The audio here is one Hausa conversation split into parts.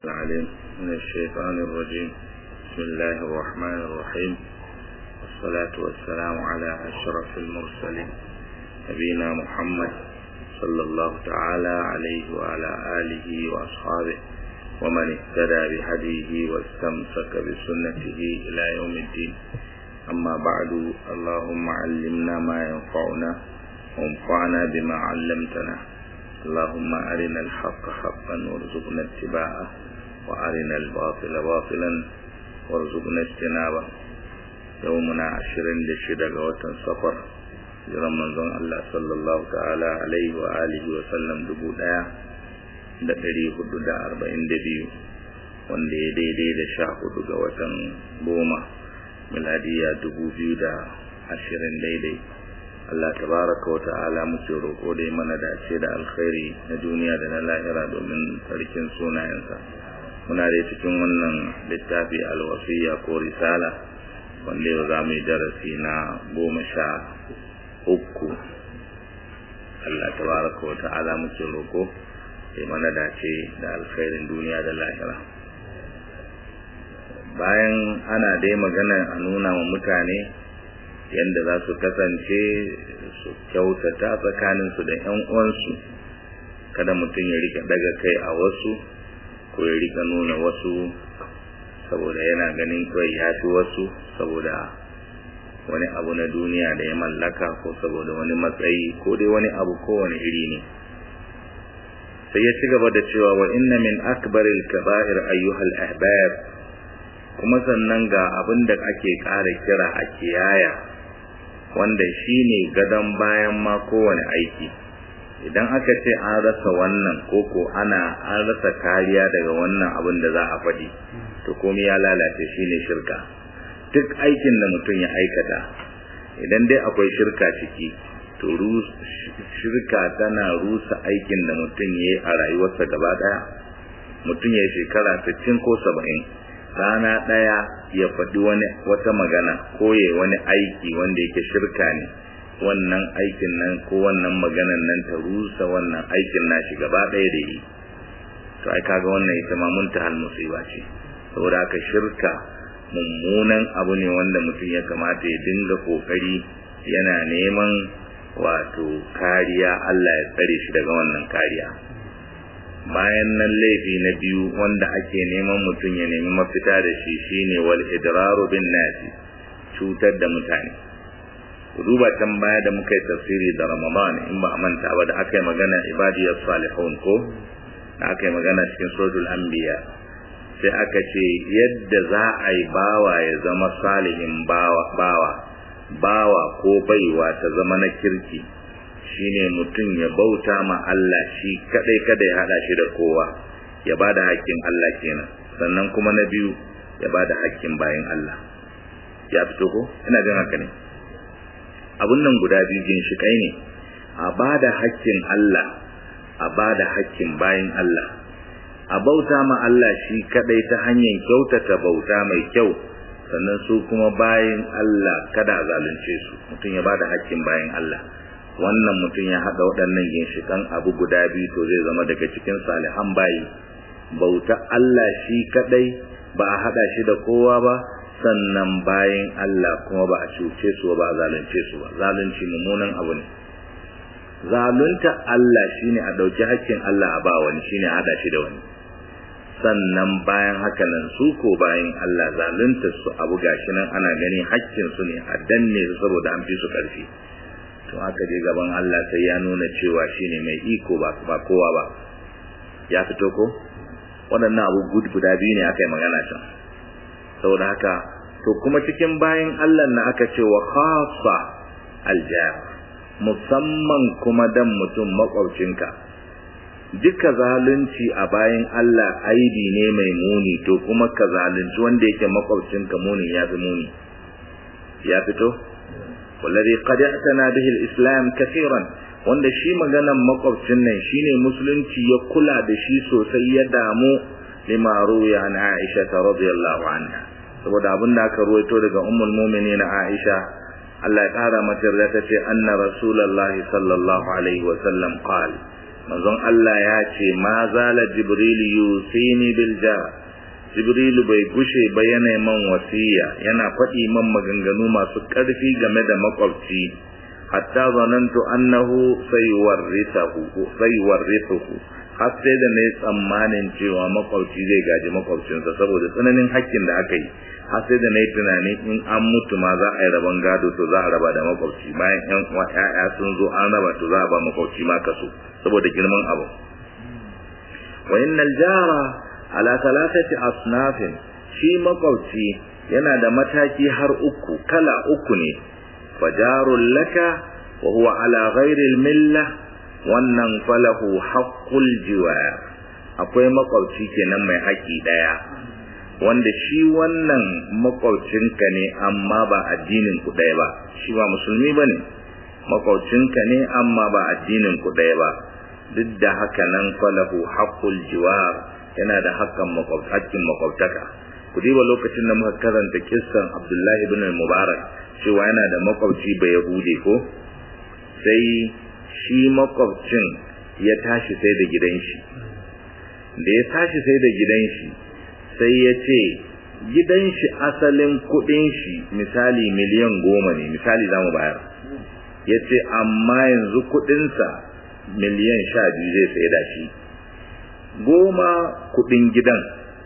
العليم من الشيطان الرجيم بسم الله الرحمن الرحيم والصلاة والسلام على أشرف المرسلين نبينا محمد صلى الله تعالى عليه وعلى آله وأصحابه ومن اهتدى بهديه واستمسك بسنته إلى يوم الدين أما بعد اللهم علمنا ما ينفعنا وانفعنا بما علمتنا اللهم أرنا الحق حقا وارزقنا اتباعه وأرنا الباطل باطلا وارزقنا اجتنابه يومنا عشرين لشدة وطن سفر jiran manzon Allah sallallahu ta'ala alaihi wa alihi wa sallam dubu daya da ɗari hudu da arba'in da biyu wanda ya daidai da sha hudu ga watan goma miladiya dubu biyu da ashirin daidai Allah tabaraka wa ta'ala muke roƙo da mana dace da alkhairi na duniya da na lahira domin sarkin sunayensa muna da cikin wannan littafi alwasiya ko risala wanda yau za mu yi darasi na goma sha uku Allah tabaraka wa ta'ala muke roƙo da mana dace da alkhairin duniya da lahira bayan ana dai magana a nuna wa mutane yadda za su kasance su kyautata tsakaninsu da 'yan uwansu kada mutum ya rika daga kai a wasu ko ya rika nuna wasu saboda yana ganin kawai ya fi wasu saboda wani abu na duniya da ya mallaka ko saboda wani matsayi ko dai wani abu kowane iri ne sai ya ci gaba da cewa wa inna min akbaril kaba'ir ayyuhal ahbab kuma sannan ga abin da ake ƙara kira a kiyaya wanda shine gadon bayan ma kowane aiki idan aka ce an rasa wannan koko ana an rasa kariya daga wannan abin da za a faɗi to komai ya lalace shine shirka duk aikin da mutum ya aikata idan dai akwai shirka ciki to shirka tana rusa aikin da mutum ya yi a rayuwarsa gaba ɗaya mutum ya shekara 60 ko 70 rana ɗaya ya faɗi wani wata magana ko ya wani aiki wanda yake shirka ne wannan aikin nan ko wannan maganan nan ta rusa wannan aikin nashi gaba ɗaya da yi to ai kaga wannan ita ma mun tahal musiba ce saboda haka shirka mummunan abu ne wanda mutum ya kamata ya dinga kokari yana neman wato kariya Allah ya tsare shi daga wannan kariya bayan nan laifi na biyu wanda ake neman mutum ya nemi mafita da shi shine wal idraru bin nasi cutar da mutane duba can baya da muka yi tafsiri da ramadan in ba a manta ba da aka yi magana ibadiyar salihun ko da aka yi magana cikin suratul anbiya sai aka ce yadda za a yi bawa ya zama salihin bawa bawa bawa ko baiwa ta zama na kirki shine mutum ya bauta ma Allah shi kadai kada ya hada shi da kowa ya bada hakkin Allah kenan sannan kuma na biyu ya bada hakkin bayin Allah ya fito ko ina jin haka ne abun nan guda biyu ginshikai ne a bada hakkin Allah a bada hakkin bayin Allah a bauta ma Allah shi kadai ta hanyar kyautata bauta mai kyau sannan su kuma bayin Allah kada zalunce su mutum ya bada hakkin bayin Allah wannan mutum ya haɗa waɗannan ginshikan abu guda biyu to zai zama daga cikin salihan bayi bauta Allah shi kadai ba a haɗa shi da kowa ba sannan bayin Allah kuma ba a cuce su ba a zalunce su ba zalunci mummunan abu ne zalunta Allah shine a dauki hakkin Allah a ba wani shine a haɗa shi da wani sannan bayan haka nan su ko bayin Allah zalunta su abu gashi nan ana gani hakkin su ne a danne su saboda an fi su ƙarfi to aka je gaban Allah sai ya nuna cewa shine mai iko ba ba kowa ba ya fito ko waɗannan abu guda biyu ne aka yi magana can saboda haka to kuma cikin bayan Allah na aka ce wa khassa aljar musamman kuma dan mutum makwabcinka duka zalunci a bayan Allah aibi ne mai muni to kuma ka zalunci wanda yake makwabcinka muni ya fi muni ya fito والذي قد اعتنى به الاسلام كثيرا wanda shi maganan makwabcin nan shine musulunci ya kula da shi sosai ya damu lima ruya an Aisha radhiyallahu anha saboda abin da aka ruwaito daga ummul mu'minin Aisha Allah ya kara mata da ta ce anna rasulullahi sallallahu alaihi wa sallam qala manzon Allah ya ce ma zala jibril yusini bil jar jibril bai gushe ba yana man wasiya yana faɗi man maganganu masu ƙarfi game da makwabci hatta zanantu annahu sayuwarrithahu sayuwarrithuhu har sai da nayi tsammanin cewa makwabci zai gaji makwabcinsa saboda tsananin hakkin da aka yi har sai da nayi tunani in an mutu ma za a yi rabon gado to za a raba da makwabci bayan ƴan uwa ƴaƴa sun zo an raba to za a ba makwabci ma kaso saboda girman abu wa innal jara ala thalathati asnafin shi makwabci yana da mataki har uku kala uku ne fajarul laka wa huwa ala ghairi milla wannan falahu haqqul jiwar akwai makwabci kenan mai haƙi daya wanda shi wannan makwabcinka ne amma ba addinin ku ɗaya ba shi ba musulmi ba ne makwabcinka ne amma ba addinin ku ɗaya ba duk da haka nan falahu haqqul jiwar yana da haƙƙin haƙƙin makwabtaka ku diba lokacin da muka karanta kissan Abdullahi ibn Mubarak cewa yana da makwabci ba Yahude ko sai shi makwabcin ya tashi sai da gidan shi da ya tashi sai da gidan shi sai ya ce gidan shi asalin kudin shi misali miliyan goma ne misali za mu bayar ya ce amma yanzu kudinsa miliyan sha biyu zai sai da shi goma kudin gidan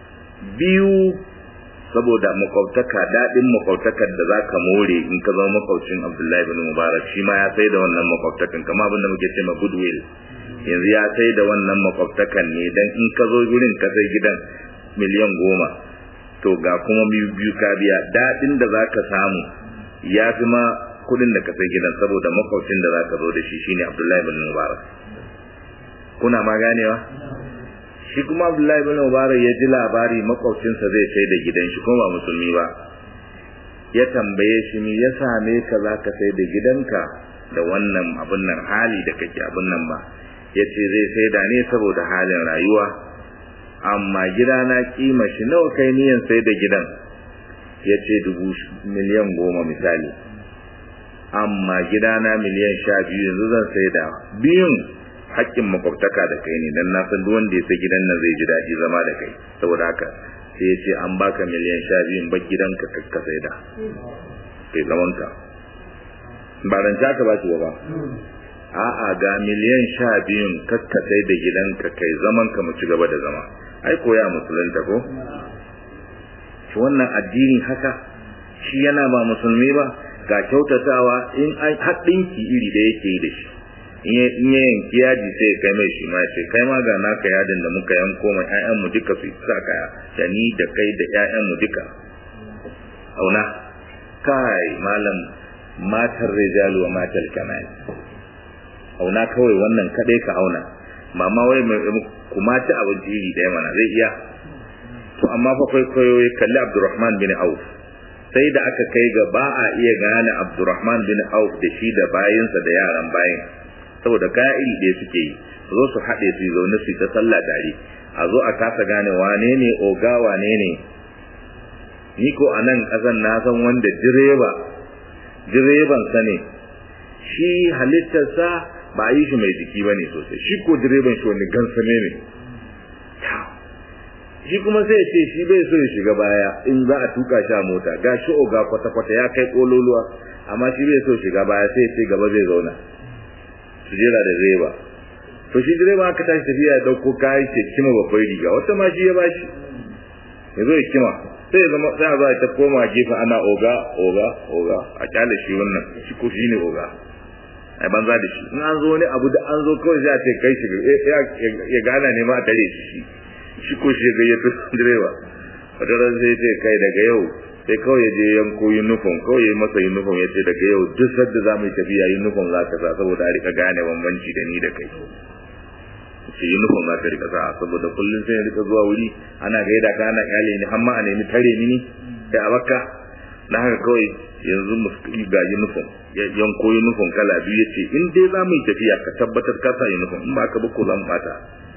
biyu saboda makwabtaka daɗin makwabtakar da za ka more in ka zama makwabcin abdullahi bin mubarak shi ma ya sai da wannan makwabtakan kama abin da muke ce ma goodwill yanzu ya sai da wannan makwabtakan ne don in ka zo gurin ka sai gidan miliyan goma to ga kuma biyu ka biya daɗin da za ka samu ya fi ma kuɗin da ka sai gidan saboda makwabcin da za ka zo da shi shine abdullahi bin mubarak kuna ma ganewa shi kuma abdullahi bin mubarak ya ji labari makwabcinsa zai sai da gidan shi kuma ba musulmi ba ya tambaye shi me ya same ka za ka sai da gidanka da wannan abin nan hali da kake abin nan ba ya ce zai sai da ne saboda halin rayuwa amma gidana kima shi nawa kai niyan sai da gidan ya ce dubu miliyan goma misali amma gidana miliyan sha biyu yanzu zan sai da biyun hakkin makwabtaka da kai ne dan na san duk wanda ya sai gidan nan zai ji daɗi zama da kai saboda haka sai ya ce an baka miliyan sha biyun ba gidanka ka sai da kai zaman ka ba ranta ka ba shi ba a'a ga miliyan sha biyun kakka sai da gidanka kai zaman ka mu ci gaba da zama ai koya musulunta ko shi wannan addini haka shi yana ba musulmi ba ga kyautatawa in an haɗinki iri da yake yi da shi in ya yanki yaji sai kai mai shi ma ce kai ma ga naka yadin da muka yanko ma ƴaƴanmu duka su sa kaya da ni da kai da ƴaƴanmu duka auna kai malam matar rijalu wa matar kamal auna kawai wannan kadai ka auna mama wai mai kuma ci abinci iri ɗaya mana zai iya to amma fa kwaikwayo ya kalli Abdurrahman bin Auf sai da aka kai ga ba a iya gane Abdurrahman bin Auf da shi da bayinsa da yaran bayin saboda kaya iri ɗaya suke yi zo su haɗe su zaune su ta sallah tare a zo a kasa gane wane ne oga wane ne ni ko a nan ƙasan na san wanda direba direban sa ne shi halittarsa ba a yi shi mai jiki ba ne sosai shi ko direban shi wani gansame ne shi kuma sai ce shi bai so ya shiga baya in za a tuka shi a mota ga shi oga kwata-kwata ya kai kololuwa amma shi bai so shiga baya sai ce gaba zai zauna su jera da direba to shi direba aka tashi tafiya ya dauko kayan ke kima babbar riga wata ma shi ya bashi ya zo ya kima sai ya zama sai a zo ta koma gefe ana oga oga oga a kyale shi wannan shi ko shi ne oga ai banza da shi in an zo wani abu da an zo kawai sai a ce kai shi ya gana ne ma a tare shi shi shi ko shi ga yato direba wata ran sai ce kai daga yau sai kawai ya je yanko uniform kawai ya masa uniform ya ce daga yau duk sadda za mu yi tafiya uniform za ka sa saboda a rika gane bambanci da ni da kai ce uniform za ka rika sa saboda kullum sai ya rika zuwa wuri ana gaida ka ana kyale ni har ma a nemi tare ni sai a baka na haka kawai yanzu mu ga uniform ya yanko uniform kala biyu ya ce in dai za mu yi tafiya ka tabbatar ka sa uniform in ba ka ba ko za mu bata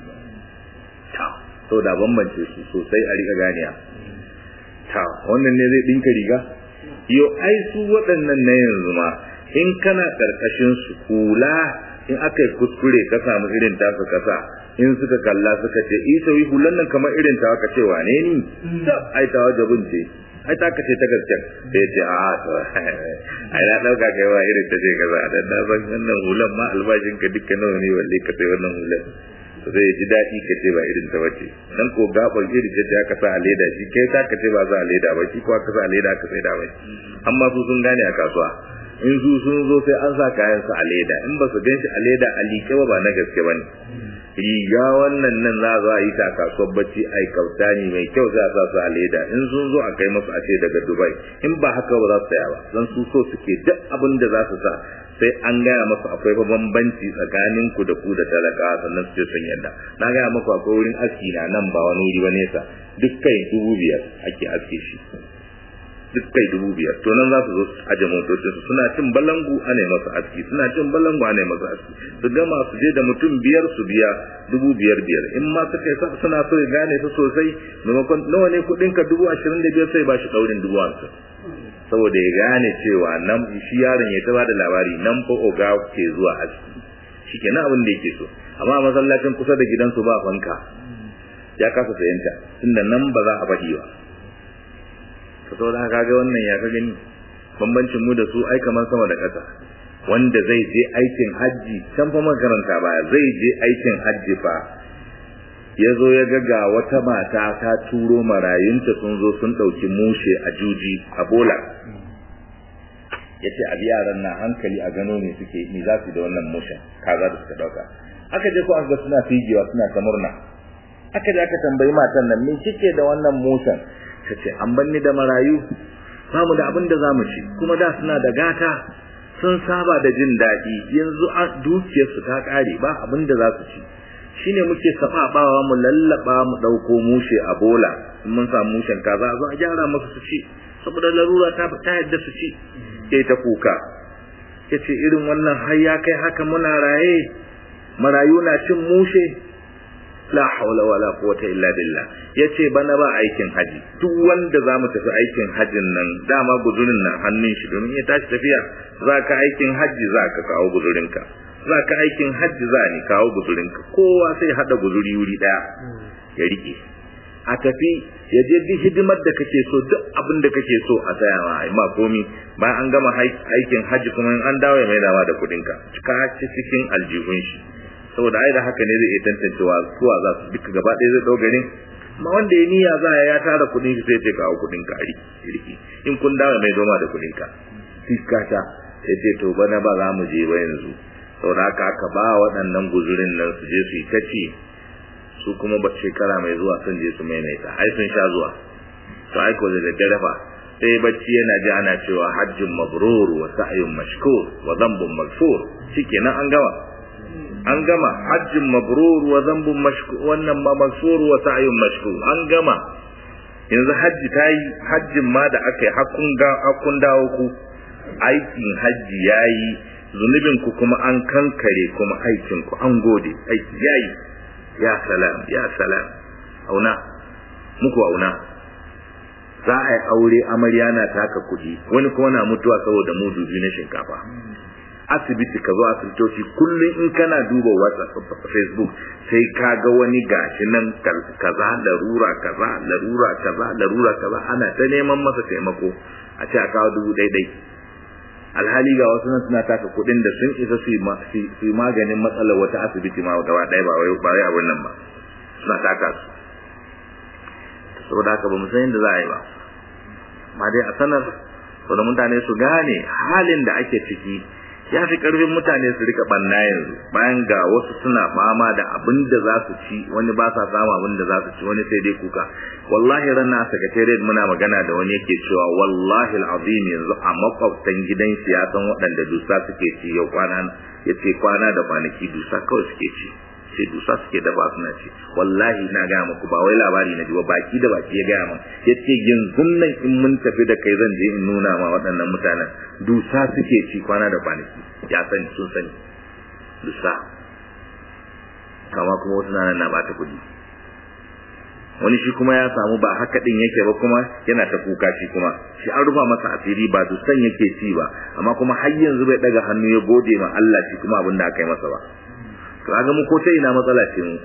sau da bambance su sosai a riga ganiya ta wannan ne zai dinka riga yo ai su waɗannan na yanzu ma in kana karkashin su kula in aka yi kuskure ka samu irin tasu kasa in suka kalla suka ce isa wi hulan nan kamar irin ta ka ce wane ni ai ta wajabin ce ai ta kace ta gaske sai ce a to ai na dauka kai wa irin ta ce kaza dan na san wannan hulan ma albashin ka dukkan nawa ne walle ka sai wannan hulan to zai ji dadi ka ce ba irin ta bace dan ko gaban iri ce ta ka sa a leda shi kai ta ka ce ba za a leda ba shi ko ka sa a leda ka sai da bai amma su sun gane a kasuwa in su sun zo sai an sa kayan su a leda in ba su gan shi a leda a liƙe ba ba na gaske ba ne riga wannan nan za a yi ta kasuwar bacci a yi kautani mai kyau za a sa su a leda in sun zo a kai masu a ce daga dubai in ba haka ba za su saya ba don su so suke duk abin da za su sa sai an gaya masu akwai fa bambanci tsakanin ku da ku da talaka sannan su ce sun yadda na gaya maku akwai wurin aski na nan ba wani wuri ba nesa duk kai dubu biyar ake aske shi duk kai dubu biyar to nan za su zo aje motocinsu suna cin balangu a ne masu aski suna cin balangu a ne masu aski su gama su je da mutum biyar su biya dubu biyar biyar in ma suka yi suna so ya gane su sosai maimakon nawa ne kuɗinka dubu ashirin da biyar sai ba shi ɗaurin dubu hamsin saboda ya gane cewa nan shi yaron ya ta da labari nan fa oga ke zuwa aski shi ke abin da yake so amma masallacin kusa da gidansu ba fanka ya kasa sayanta tunda nan ba za a faɗi ba ka saboda haka ga wannan ya ka gani bambancin mu da su ai kamar sama da ƙasa wanda zai je aikin hajji can fa makaranta baya zai je aikin hajji fa ya zo ya ga ga wata mata ta turo marayunta sun zo sun ɗauki mushe a juji a bola ya ce a yaran na hankali a gano ne suke ni za su da wannan mushen kaza da suka ɗauka aka je ko aka suna figewa suna ta murna aka je aka tambayi matan nan me kike da wannan mushen ta ce an banni da marayu ba mu da abin da za mu ci kuma da suna da gata sun saba da jin daɗi yanzu a dukiyarsu ta ƙare ba abin da za su ci shine muke sababawa mu lallaba mu ɗauko mushe a bola mun samu mushen kaza zo a gyara musu su ci saboda larura ta ta yadda su ci ke ta kuka yace irin wannan har ya kai haka muna raye marayu na cin mushe la haula wala quwwata illa billah yace bana ba aikin haji duk wanda zamu tafi aikin hajin nan dama guzurin nan hannun shi domin ya tashi tafiya zaka aikin haji zaka kawo guzurinka zaka aikin haji za ni kawo guzurinka kowa sai hada guzuri wuri daya ya rike a tafi ya je duk hidimar da kake so duk abin da kake so a saya ma ai ma komi bayan an gama aikin haji kuma an dawo ya maida ma da kudinka ka ci cikin aljihun shi saboda ai da haka ne zai iya tantancewa suwa za su duka gaba ɗaya zai ɗau garin amma wanda ya niyya za ya tara kuɗin shi sai ce kawo kuɗin ka riki in kun dawo mai zoma da kuɗin ka fiskata sai ce to bana ba za mu je ba yanzu saboda haka aka ba waɗannan guzurin nan su je su yi ta ci su kuma ba shekara mai zuwa sun je su maimaita ai sun sha zuwa to ai ko da daddare fa sai bacci yana ji ana cewa hajjin mabrur wa sa'yun mashkur wa dhanbun maghfur shikenan an gama an gama hajjin mabrur wa dhanbun mashkur wannan ma maghfur wa sa'yun mashkur an gama yanzu hajji tayi hajjin ma da aka yi hakun ga hakun dawo ku aikin hajji yayi zunubin ku kuma an kankare kuma aikin ku an gode aiki yayi ya salam ya salam auna muku auna za a yi aure amarya na taka kuɗi wani kuma na mutuwa saboda mudu biyu na shinkafa asibiti ka zo asibitoci kullum in kana duba whatsapp facebook sai ka ga wani gashi nan kaza larura kaza larura kaza larura kaza ana ta neman masa taimako a ce a kawo dubu ɗaiɗai alhali ga wasu nan suna taka kuɗin da sun isa su yi maganin matsalar wata asibiti ma gaba ɗaya ba wai abin nan ba suna taka su saboda haka ba mu san yadda za a yi ba ma dai a sanar saboda mutane su gane halin da ake ciki ya fi karfin mutane su rika banna yanzu bayan ga wasu suna fama da abin da za su ci wani ba sa samu abin da za su ci wani sai dai kuka wallahi ranar a secretariat muna magana da wani yake cewa wallahi al'azim yanzu a makwabtan gidan shi ya san waɗanda dusa suke ci yau kwana ya ce kwana da kwanaki dusa kawai suke ci sai dusa suke dafa suna ci wallahi na gaya muku ba wai labari na ji ba baki da baki ya gaya min ya ce yanzu nan in mun tafi da kai zan je in nuna ma waɗannan mutanen dusa suke ci kwana da kwanaki ya sani sun sani dusa kama kuma wasu nan na bata kuɗi wani shi kuma ya samu ba haka din yake ba kuma yana ta kuka shi kuma shi an rufa masa asiri ba su san yake ci ba amma kuma har yanzu bai daga hannu ya gode ma Allah shi kuma abin da aka yi masa ba to kaga mu ko ta ina matsala ce mu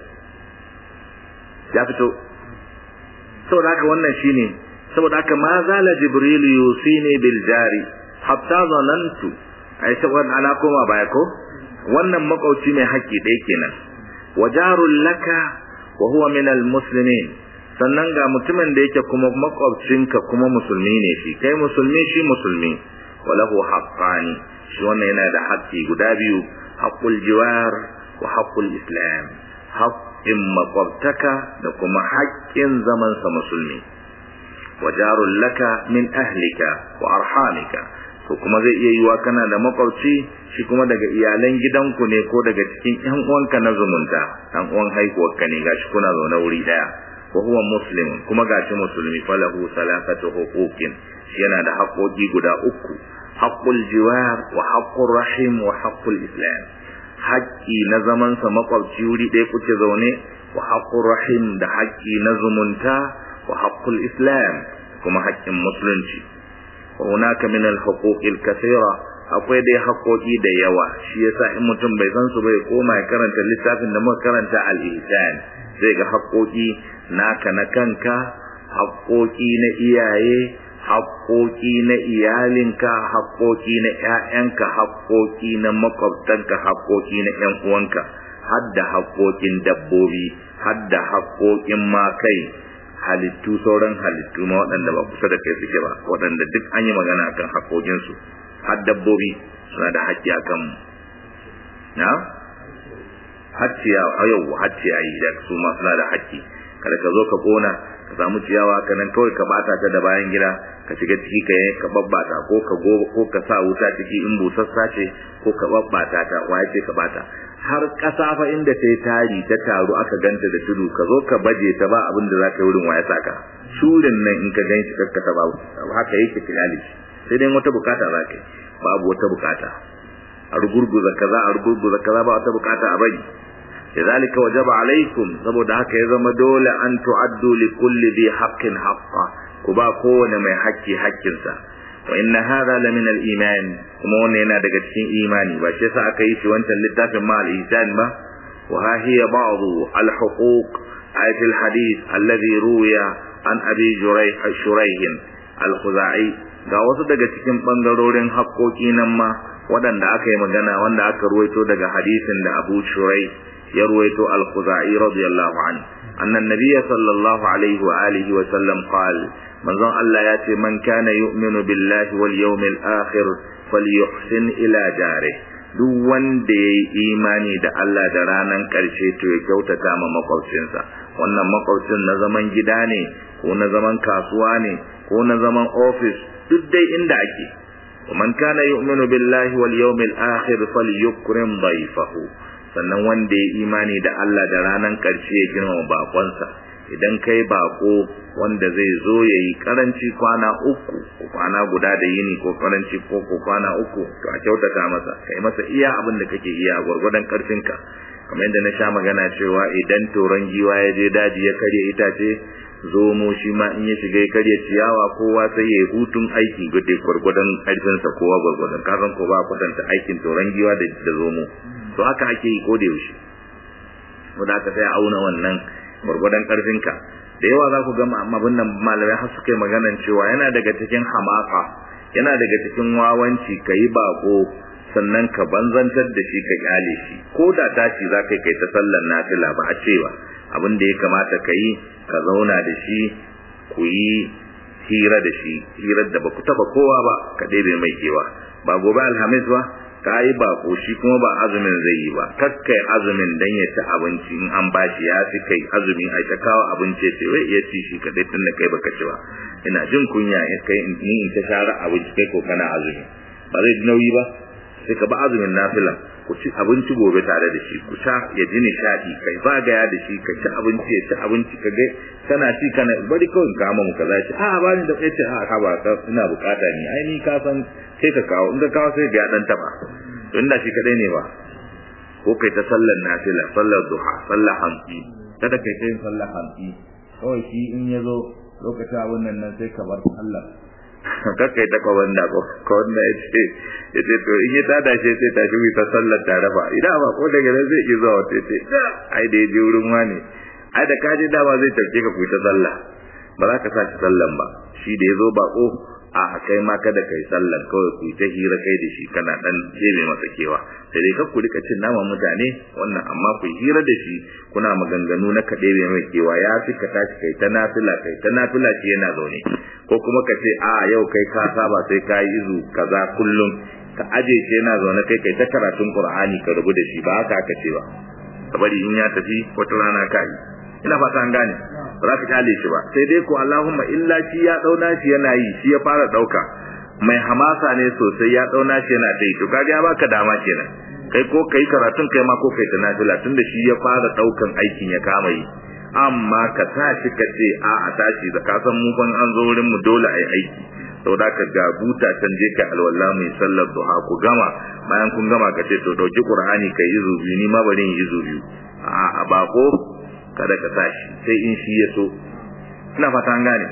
ya fito saboda haka wannan shine saboda haka ma zala jibril yusini bil jari hatta zanantu ai saboda ana koma baya ko wannan makauci mai haƙƙi dai kenan wajarul laka wa huwa min al muslimin sannan ga mutumin da yake kuma makwabcinka kuma musulmi ne shi kai musulmi shi musulmi walahu haqqani shi wannan yana da haƙƙi guda biyu haqqul jiwar wa haqqul islam haƙƙin makwabtaka da kuma haƙƙin zaman sa musulmi wajarul laka min ahlika wa arhamika ko kuma zai iya yiwa kana da makwabci shi kuma daga iyalan gidanku ne ko daga cikin ƴan uwanka na zumunta ɗan uwan haihuwarka ne gashi kuna zaune wuri daya wa huwa muslim kuma gashi musulmi falahu salasatu huquqin shi yana da haƙoƙi guda uku haqqul jiwar wa haqqur rahim wa haqqul islam haƙƙi na zaman sa makwabci wuri ɗaya kuke zaune wa haqqur rahim da haƙƙi na zumunta wa haqqul islam kuma haƙƙin musulunci wa hunaka min al-huquq al-kathira akwai dai haƙoƙi da yawa shi yasa in mutum bai san su bai koma ya karanta littafin da muka karanta al-ihsan zai ga haƙoƙi naka na kanka haƙoƙi na iyaye haƙoƙi na iyalinka haƙoƙi na ƴaƴanka haƙoƙi na makwabtanka haƙoƙi na ƴan uwanka hadda haƙoƙin dabbobi hadda haƙoƙin makai halittu sauran halittu ma waɗanda ba kusa da kai suke ba waɗanda duk an yi magana akan haƙoƙinsu har dabbobi suna da haƙƙi akan mu na har ciyawa a yau har ciyayi da su ma suna da haƙƙi kada ka zo ka kona ka samu ciyawa ka nan kawai ka bata ta da bayan gida ka shiga ciki ka yi ka babbata ko ka go ko ka sa wuta ciki in busassa ce ko ka babbata ta waye ce ka bata har ƙasa fa inda ta yi tari ta taru aka ganta da tudu ka zo ka baje ta ba abin da za ka yi wurin waye saka shurin nan in ka gan shi kakkata ba haka yake tilali sai dai wata bukata za ka yi babu wata bukata a rugurguza kaza a rugurguza kaza ba wata bukata a bari لذلك وجب عليكم saboda haka ya zama dole an tu'addu li kulli dhi haqqin haqqa ku ba kowane mai haƙƙi haƙƙinsa wa inna hadha la min al iman kuma wannan yana daga cikin imani ba shi yasa aka yi shi wancan littafin ma al ihsan ba wa ha hiya ba'd al huquq ayat al hadith alladhi ruwiya an abi jurayh shurayh al khuzai ga wasu daga cikin bangarorin haƙƙoƙi nan ma waɗanda aka yi magana wanda aka ruwaito daga hadisin da abu shurayh يرويت الخزاعي رضي الله عنه أن النبي صلى الله عليه وآله وسلم قال من ظن الله ياتي من كان يؤمن بالله واليوم الآخر فليحسن إلى جاره duk wanda ya yi imani da Allah da ranar ƙarshe to ya kyautata ma makwabcinsa wannan makwabcin na zaman gida ne ko na zaman kasuwa ne ko na zaman ofis duk dai inda ake man kana yu'minu billahi wal yawmil akhir falyukrim dayfahu sannan wanda ya imani da Allah da ranar ƙarshe ya girmama bakonsa idan kai bako wanda zai zo ya yi karanci kwana uku ko kwana guda da yini ko karanci ko ko kwana uku to a kyautata masa kai masa iya abin da kake iya gwargwadon karfinka kamar yadda na sha magana cewa idan toron giwa ya je daji ya karya itace zomo shi ma in ya shiga ya karya ciyawa kowa sai ya hutun aiki gudu gwargwadon karfinsa kowa gwargwadon kasan ko ba kwatanta aikin toron giwa da zomo to haka ake yi ko da yaushe wanda aka sai auna wannan gwargwadon karfinka da yawa za ku ga abin nan malamai har suka yi maganan cewa yana daga cikin hamaka yana daga cikin wawanci ka yi bako sannan ka banzantar da shi ka kyale shi ko da tashi za ka kai ta sallar nafila ba a cewa abin da ya kamata ka yi ka zauna da shi ku yi hira da shi hirar da ba ku taba kowa ba ka ɗebe mai kewa ba gobe alhamis ba ka yi bako shi kuma ba azumin zai yi ba kakkai azumin dan ya ci abinci in an bashi ya fi kai azumi a ta kawo abinci ce wai iya ci shi kadai tun da kai baka ci ba ina jin kunya in kai ni in ta share abinci kai ko kana azumi ba zai nauyi ba sai ka ba azumin nafila ku ci abinci gobe tare da shi ku sha ya ji nishadi kai zagaya da shi ka ci abinci ya ci abinci ka ga kana ci kana bari kawai ka mu kaza shi a ba ni da kai ce a ka ba ka ina bukata ni ai ni ka san sai ka kawo in ka kawo sai ga dan taba to inda shi kadai ne ba ko kai ta sallar nafila sallar duha sallar hamsi kada kai ta yin sallar hamsi kawai shi in ya zo lokacin abin nan nan sai ka bar Allah kakka ita ko wanda ko ko wanda ya ce ya ce to in ya tada shi sai tashi mu ta sallar tare ba idan ba ko daga nan zai iya zuwa wata ce ai da ya je wurin wani ai da kaje dama zai tafke ka ku ta sallah ba za ka sa shi sallan ba shi da ya zo bako a kai ma kada kai sallan kawai ku ta hira kai da shi kana dan jebe masa kewa sai dai ku rika cin naman mutane wannan amma ku hira da shi kuna maganganu na kaɗe mai kewa ya fi ka tashi kai ta nafila kai ta nafila shi yana zaune ko kuma ka ce a yau kai ka saba sai ka yi izu kaza kullum ka aje shi yana zaune kai kai ta karatun qur'ani ka rubu da shi ba haka aka ce ba ka bari in ya tafi wata rana ka yi ina fata an gane ba za ka kyale shi ba sai dai ko Allahumma illa shi ya dauna shi yana yi shi ya fara dauka mai hamasa ne sosai ya dauna shi yana dai to kaga ya baka dama kenan kai ko kai karatun kai ma ko kai ta nafila tunda shi ya fara daukan aikin ya kama yi amma ka tashi ka ce a a tashi da ka san mu ban an zo wurin mu dole ai aiki saboda ka ga buta can je ka alwala mai sallar duha ku gama bayan kun gama ka ce to dauki qur'ani kai izu biyu ni ma bari in izu biyu a a bako kada ka tashi sai in shi ya so ina fata an gane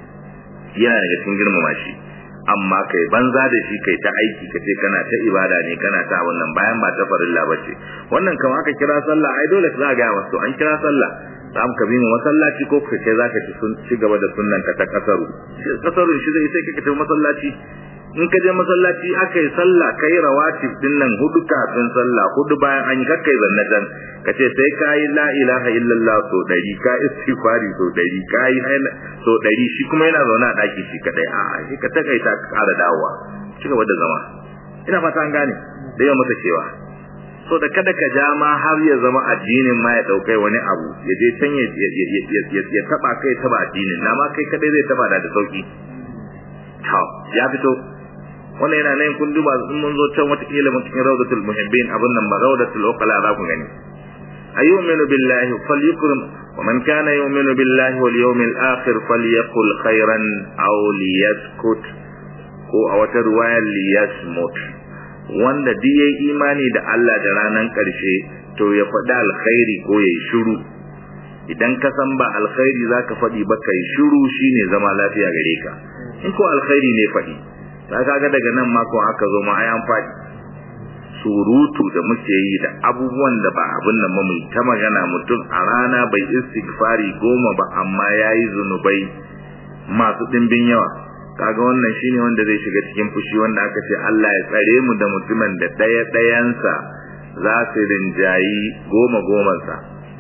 yana daga cikin girmama shi amma kai banza da shi kai ta aiki ka ce kana ta ibada ne kana ta wannan bayan ba ta farilla ba ce wannan kama aka kira sallah ai dole za ga wasu an kira sallah za mu kabi mu masallaci ko ka ce zaka ci sun ci gaba da sunnan ka ta kasaru kasaru shi zai sai ka tafi masallaci in ka je masallaci aka yi sallah kai rawatib din nan hudu kafin sallah hudu bayan an yi kakkai zannatan ka ce sai ka yi la ilaha illallah so dari ka istighfari so dari ka yi so dari shi kuma yana zaune a daki shi kadai a shi ka takaita ka kara dawowa ci gaba da zama ina fata an gane da yawan masa cewa so da kada ka ja ma har ya zama addinin ma ya daukai wani abu ya je can ya ya taba kai taba addinin na ma kai kadai zai taba da sauki to ya fito wannan yana nan kun duba in mun zo can wata kila mun cikin rawdatul muhibbin abun nan ba rawdatul uqala za ku gani ayyuminu billahi falyukrim wa man kana yu'minu billahi wal yawmil akhir falyaqul khairan aw liyaskut ko a wata riwaya liyasmut wanda duk yayi imani da Allah da ranan karshe to ya faɗi alkhairi ko yayi shiru idan ka san ba alkhairi zaka faɗi ba kai shiru shine zama lafiya gare ka in ko alkhairi ne faɗi ta kaga daga nan ma ko aka zo ma ayan faɗi surutu da muke yi da abubuwan da ba abin nan ba mu ta magana mutum a rana bai istighfari goma ba amma yayi zunubai masu dimbin yawa kaga wannan shine wanda zai shiga cikin fushi wanda aka ce Allah ya tsare mu da mutumin da daya dayansa za su rinjayi goma gomansa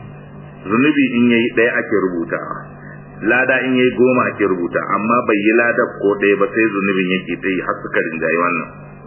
zunubi in yayi daya ake rubutawa lada in yayi goma ake rubuta amma bai yi lada ko ɗaya ba sai zunubin yake ta yi har suka rinjayi wannan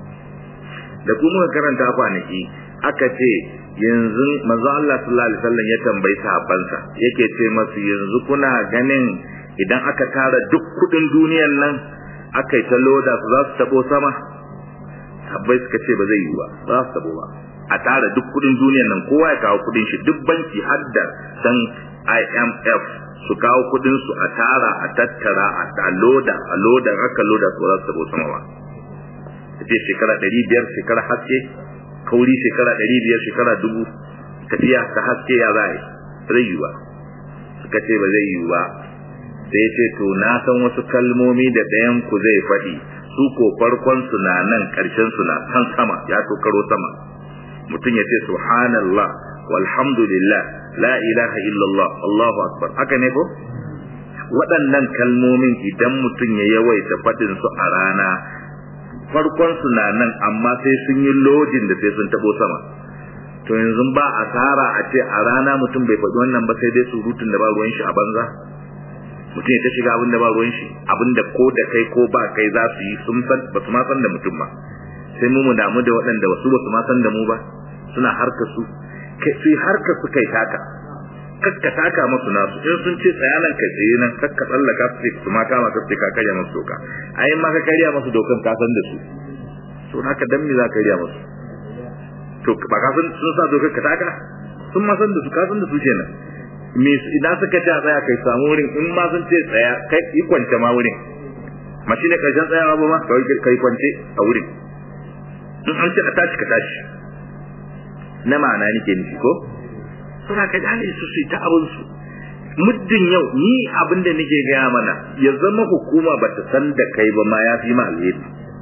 da kuma muka karanta kwanaki aka ce yanzu manzo Allah sallallahu alaihi wasallam ya tambayi sahabbansa yake ce masu yanzu kuna ganin idan aka tara duk kudin duniyan nan aka yi ta loda su za su tabo sama sahabbai suka ce ba zai yi ba za su tabo ba a tara duk kudin duniyan nan kowa ya kawo kudin shi duk banki har da san IMF su kawo kudin su a tara a tattara a loda a loda aka loda su za su tabo sama ba tafiya shekara ɗari biyar shekara haske kauri shekara ɗari biyar shekara dubu tafiya ta haske ya za zai yi ba suka ce ba zai yi ba sai ce to na san wasu kalmomi da ɗayan ku zai faɗi su ko farkon su na nan ƙarshen su na kan sama ya tokaro sama mutum ya ce subhanallah walhamdulillah la ilaha illallah allahu akbar haka ne ko waɗannan kalmomin idan mutum ya yawaita faɗin su a rana farkon su na nan amma sai sun yi lodin da sai sun tabo sama to yanzu ba asara a ce a rana mutum bai faɗi wannan ba sai dai surutun da ba ruwan shi a banza mutum ya ta shiga abin da ba ruwan shi abin da ko da kai ko ba kai za su yi sun san ba su ma san da mutum ba sai mu mu damu da waɗanda wasu ba su ma san da mu ba suna harka su kai su harka su kai taka kakka taka musu nasu in sun ce tsaya nan ka tsaye nan kakka tsallaka su su ma kama ka ce ka karya musu doka ayin ma ka karya musu dokan ka san da su to haka dan me za ka karya musu to ba ka san sun sa dokar ka taka sun ma san da su ka san da su kenan me idan suka ce a tsaya kai samu wurin in ma sun ce tsaya kai yi kwance ma wurin ma shine karshen tsayawa ba ma kai kwance a wurin in an ce a tashi ka tashi na ma'ana nake nufi ko suna ka gane su su ta abin su muddin yau ni abin da nake gaya mana ya zama hukuma ba ta san da kai ba ma ya fi ma alheri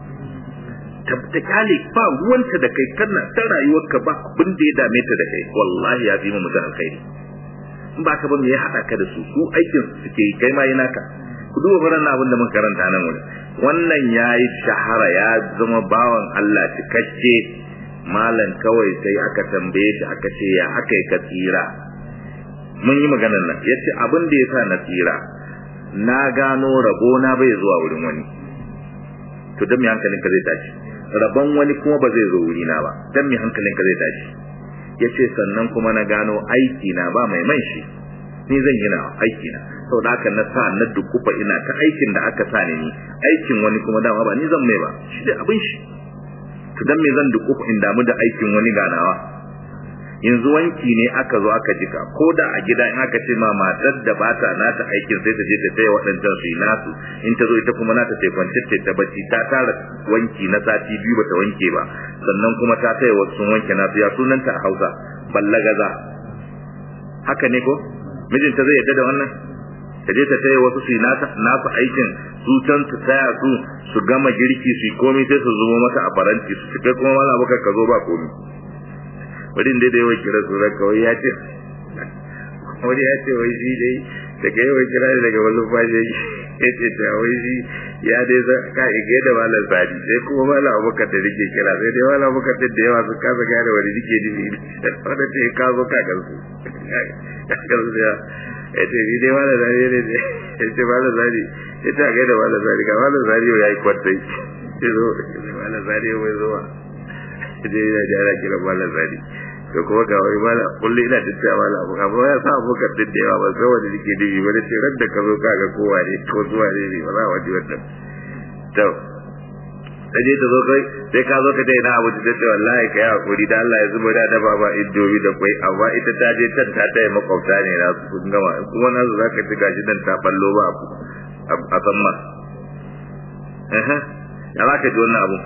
ta kale ba ruwanta da kai kana ta rayuwarka ba abin da ya dame ta da kai wallahi ya fi ma mutum alkhairi in ba ka ba me ya haɗa ka da su su aikin su suke yi kai ma yi naka ku duba faran abin da muka karanta nan wuri wannan ya yi shahara ya zama bawan Allah cikakke malam kawai sai aka tambaye shi aka ce ya aka yi ka tsira mun yi maganar nan yace abin da yasa na tsira na gano rabo na bai zuwa wurin wani to dan me hankalin ka zai tashi rabon wani kuma ba zai zo wuri na ba dan me hankalin ka zai tashi yace sannan kuma na gano aiki na ba mai man shi ni zan yi na aiki na saboda haka na sa na dukufa ina ta aikin da aka sa ni aikin wani kuma dama ba ni zan mai ba shi da abin shi to dan me zan dukufa in damu da aikin wani ganawa yanzu wanki ne aka zo aka jika ko da a gida in aka ce ma matar da ba ta nata aikin sai ta je ta taya waɗancan su yi nasu in ta zo ita kuma nata ta kwance ta ta bacci ta tara wanki na sati biyu bata wanke ba sannan kuma ta taya wasu sun wanke nasu ya sunanta a Hausa ballagaza haka ne ko mijinta zai yadda da wannan ta je ta taya wasu su yi nasu aikin su can su taya su su gama girki su yi komai sai su zubo mata a faranti su kai kuma mala baka ka zo ba komai wani da yawan kira tsoron kawai ya ce wani ya ce wai shi dai daga yawan kira ne daga wani fashe ya ce ta wai shi ya dai za ka ige da malam sadi sai kuma malam abokan da nake kira sai dai malam abokan da yawa su kasa gane wani nake nufi wanda ce ka zo ka gansu ka gansu ya ya ce ni dai malam sadi ne ne ya ce malam sadi ya ce a gaida malam sadi ga malam sadi ya yi kwantai ya zo malam sadi ya mai zuwa je yana da ana kira malam sadi to kuma ga wani malam kullu ina tattaya malam abu amma ya sa abu kan da yawa ba sai wanda nake dubi ba sai ran da ka zo ka ga kowa ne ko zuwa ne ne ba za wani wannan to sai ta zo kai sai ka zo ka dai na abu da ce wallahi kai hakuri da Allah ya zuba da da baba iddowi da kai amma ita ta je can ta taya makwabta ne na su kun gama kuma na zo zaka ci gashi dan ta ballo ba a san ma eh ya za ka ji wannan abu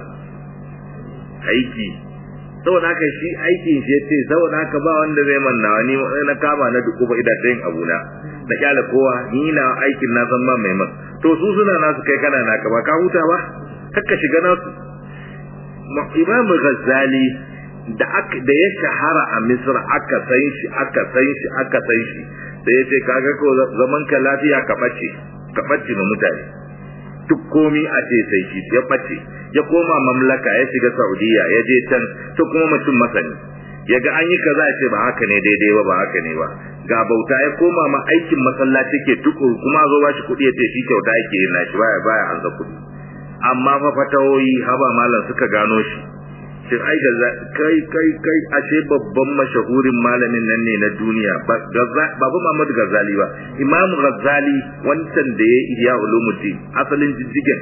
aiki saboda haka shi aikin shi yace saboda haka ba wanda zai manna ni na kama na duku ba ida ta yin abuna na kyala kowa ni na aikin na san ba mai man to su suna nasu kai kana naka ba ka huta ba kakka shiga nasu Imam Ghazali da aka da ya shahara a Misra aka san shi aka san shi aka san shi sai yace kaga ko zaman ka lafiya ka bace ka bace ma mutane duk komi a ce sai shi ya bace ya koma mamlaka ya shiga Saudiya ya je can to kuma mutum masani ya ga an yi kaza ya ce ba haka ne daidai ba ba haka ne ba ga bauta ya koma ma aikin masallaci ke tukuru kuma zo ba shi kuɗi ya ce shi kyauta yake yin nashi baya baya an za kuɗi amma fa fatawoyi haba malam suka gano shi shin ai ga kai kai kai ashe babban mashahurin malamin nan ne na duniya babu Muhammad Ghazali ba Imam Ghazali wancan da ya iya ulumuddin asalin jijjigen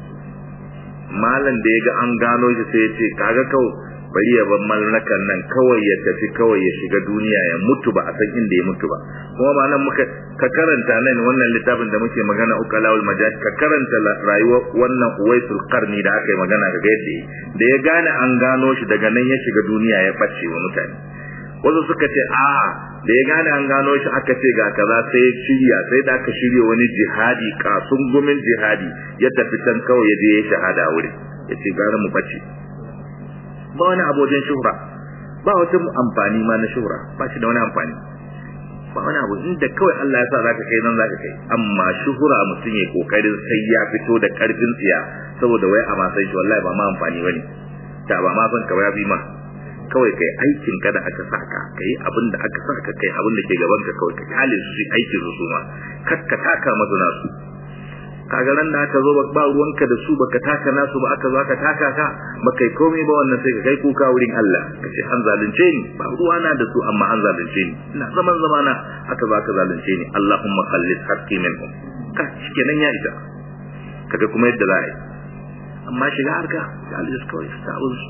malam da ya ga an gano shi sai ya ce kaga kawai bari ya bar mallakan nan kawai ya tafi kawai ya shiga duniya ya mutu ba a san inda ya mutu ba kuma ba nan muka ka karanta nan wannan littafin da muke magana ukalawul majaz ka karanta rayuwar wannan uwaisul qarni da aka yi magana daga yadda da ya gane an gano shi daga nan ya shiga duniya ya bace wa mutane wasu suka ce a da ya gane an gano shi aka ce ga kaza sai ya shirya sai da aka shirya wani jihadi kasun gumin jihadi ya tafi can kawai ya je ya shahada wuri ya ce gara mu bace ba wani abojin shuhra ba wata amfani ma na shuhra ba shi da wani amfani ba wani abu inda kawai Allah ya sa zaka kai nan zaka kai amma shuhura mutum ya kokarin sai ya fito da karfin tsiya saboda wai a ma sai shi wallahi ba ma amfani bane ta ba ma san ka ya bi ma kawai kai aikin ka da aka saka kai abin da aka saka kai abin da ke gaban ka kawai ka kale su aikin su ma kakka taka masu nasu kaga ran da aka zo ba ruwanka da su baka taka nasu ba aka zo aka taka ka baka yi komai ba wannan sai ka kai kuka wurin Allah ka ce an zalunce ni ba ruwana da su amma an zalunce ni ina zaman zamana aka zo aka zalunce ni Allahumma khallis haqqi minhum ka shikenan ya ita kaga kuma yadda za a yi amma shiga harka ga Allah kawai ta su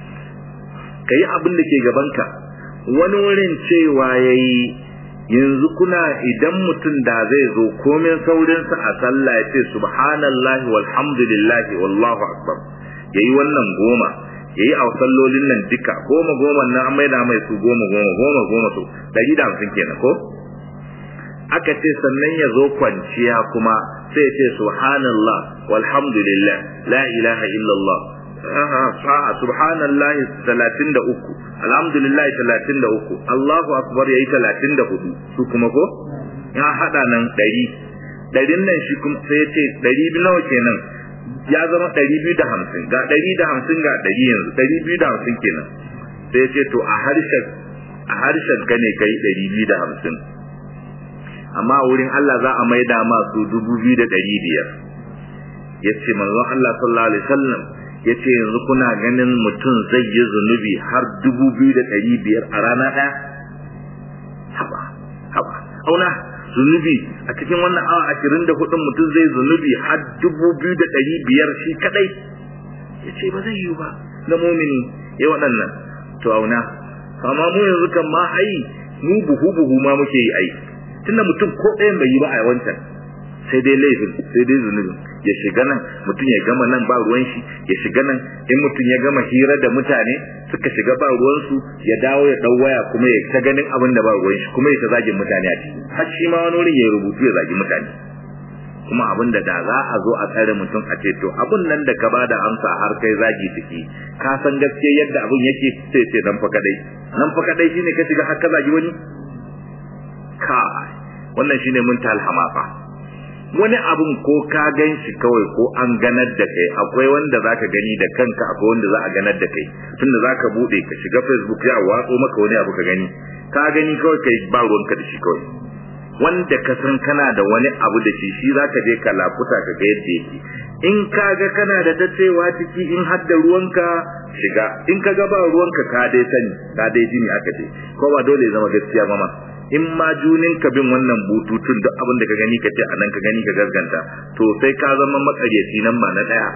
kai abin da ke gabanka wani wurin cewa yayi yanzu kuna idan mutum da zai zo komin saurinsa a sallah ya ce subhanallahi walhamdulillahi wallahu akbar yayi wannan goma yayi a sallolin nan duka goma goma nan an maida mai su goma goma goma goma su dari da hamsin kenan ko aka ce sannan ya zo kwanciya kuma sai ya ce subhanallah walhamdulillah la ilaha illallah sa'a subhanallahi 33 alhamdulillah 33 Allahu akbar yayi 34 su kuma ko ya hada nan 100 ɗarin nan shi kuma sai ya ce ɗari biyu nawa kenan ya zama ɗari biyu da hamsin ga ɗari da hamsin ga ɗari yanzu ɗari biyu da hamsin kenan sai ya ce to a harshen a harshen ka ne kai ɗari biyu da hamsin amma wurin Allah za a maida ma su dubu biyu da ɗari biyar ya ce manzon Allah sallallahu alaihi wasallam ya ce yanzu kuna ganin mutum zai yi zunubi har dubu biyu da ɗari biyar a rana ɗaya haba haba auna zunubi a cikin wannan awa ashirin da hudun mutum zai zunubi har dubu biyu da ɗari biyar shi kadai ya ce ba zai yi ba na mumini ya waɗannan to auna amma mu yanzu kan ma ai mu buhu buhu ma muke yi ai tunda mutum ko ɗayan bai yi ba a wancan sai dai laifin sai dai zunubi ya shiga nan mutum ya gama nan ba ruwan shi ya shiga nan in mutum ya gama hira da mutane suka shiga ba ruwan su ya dawo ya dau waya kuma ya ta ganin abin da ba ruwan shi kuma ya ta zagin mutane a ciki har shi ma wani wurin ya rubutu ya zagi mutane kuma abin da da za a zo a tsare mutum a ce to abin nan da ka bada amsa har kai zagi ciki ka san gaskiya yadda abin yake sai ce nan fa kadai nan fa kadai shine ka shiga har ka zagi wani ka wannan shine mun talhamafa wani abun ko ka gan shi kawai ko an ganar da kai akwai wanda zaka gani da kanka akwai wanda za a ganar da kai tunda zaka bude ka shiga facebook ya watso maka wani abu ka gani ka gani kawai kai ba ruwanka da shi kawai wanda ka san kana da wani abu da shi shi zaka je ka lafuta ka ga yadda yake in ka ga kana da dacewa ciki in har da ruwanka shiga in ka ga ba ruwanka ka dai sani ka dai jini aka ce ko ba dole ya zama gaskiya ba ma in ma junin ka bin wannan bututun duk abin da ka gani ka ce a nan ka gani ka gaskanta to sai ka zama makaryaci nan ba na daya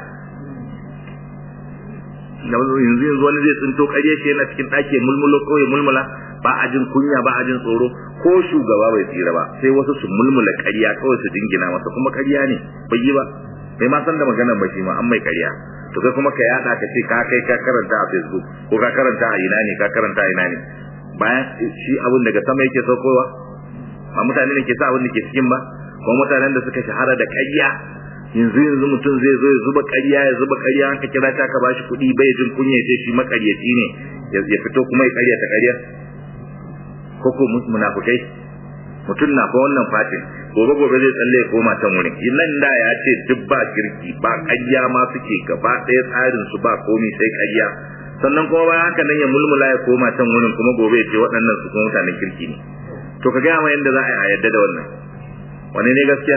yanzu yanzu wani zai tsinto ƙarya shi yana cikin ɗaki mulmulo ko ya mulmula ba a jin kunya ba a jin tsoro ko shugaba bai tsira ba sai wasu su mulmula ƙarya kawai su dingina masa kuma ƙarya ne bai yi ba bai ma san da maganar ba shi ma an mai ƙarya to kai kuma ka yada ka ce ka kai ka karanta a facebook ko ka karanta a ina ne ka karanta a ina ne bayan shi abin daga sama yake saukowa ba mutane ne ke sa abin da ke cikin ba kuma mutanen da suka shahara da ƙarya yanzu yanzu mutum zai zo ya zuba ƙarya ya zuba ƙarya an ka kira ta ka bashi kuɗi bai jin kunya ce shi maƙaryaci ne ya fito kuma ya ƙarya ta ƙarya ko ko munafukai mutum na fa wannan fatin gobe gobe zai tsalle ya koma ta wurin nan da ya ce duk ba kirki ba ƙarya ma suke gaba ɗaya tsarin su ba komi sai ƙarya sannan kuma bayan haka nan ya mulmula ya koma can wurin kuma gobe ya ce waɗannan su kuma mutanen kirki ne to ka gaya ma yadda za a yadda da wannan wani ne gaskiya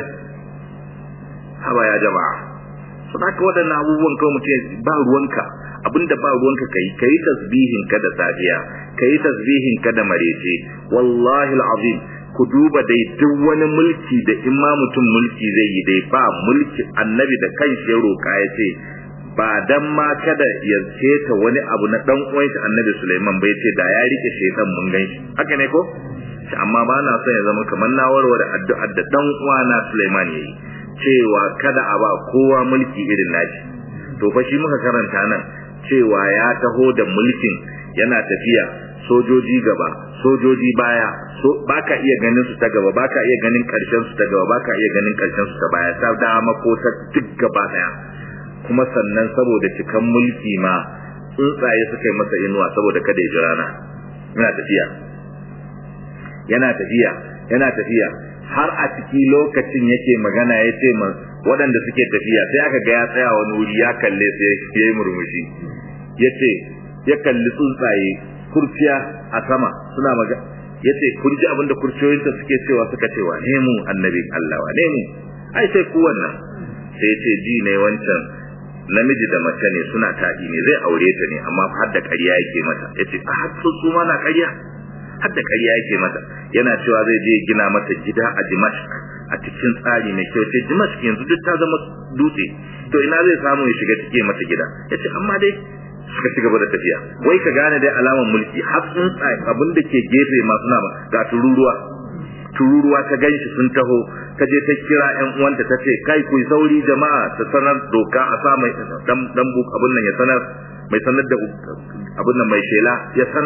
haba ya jama'a su da ka waɗannan abubuwan kawai mutum ba ruwanka abinda ba ruwanka kai kai tasbihin ka da safiya kai tasbihin ka da marece wallahi alazim ku duba dai duk wani mulki da in ma mutum mulki zai yi dai ba mulki annabi da kanshi ya roka ya ce ba dan ma kada ya ceta wani abu na dan uwan shi annabi Sulaiman bai ce da ya rike shedan mun gan shi haka ne ko amma ba na son ya zama kamar na warware addu'ar da dan uwana Sulaiman yayi cewa kada a ba kowa mulki irin nashi to fa shi muka karanta nan cewa ya taho da mulkin yana tafiya sojoji gaba sojoji baya so baka iya ganin su ta gaba baka iya ganin karshen su ta gaba baka iya ganin karshen su ta baya ta dama ko ta duk gaba daya kuma sannan saboda cikan mulki ma tsuntsaye suka yi masa inuwa saboda kada ya ji rana yana tafiya yana tafiya yana tafiya har a ciki lokacin yake magana ya ce ma waɗanda suke tafiya sai aka ga ya tsaya wani wuri ya kalle sai ya yi murmushi ya ce ya kalli tsuntsaye kurciya a sama suna magana ya ce kun ji abinda kurciyoyinta suke cewa suka ce wa ne mu annabin Allah wa ne mu ai sai ku wannan sai ya ce ji ne wancan namiji da mace ne suna taɗi ne zai aure ta ne amma har da ƙarya yake mata ya ce a har su ma na ƙarya har da ƙarya yake mata yana cewa zai je gina mata gida a Dimashq a cikin tsari mai kyau ce Dimashq yanzu duk ta zama dutse to ina zai samu ya shiga cike mata gida ya ce amma dai suka ci gaba da tafiya wai ka gane dai alamar mulki har sun tsaye abin da ke gefe masu nama ga tururuwa tururuwa ta ganshi sun taho ta je ta kira ƴan uwanta ta ce kai ku sauri jama'a ta sanar doka a sa mai dan dan abin nan ya sanar mai sanar da abin nan mai shela ya sanar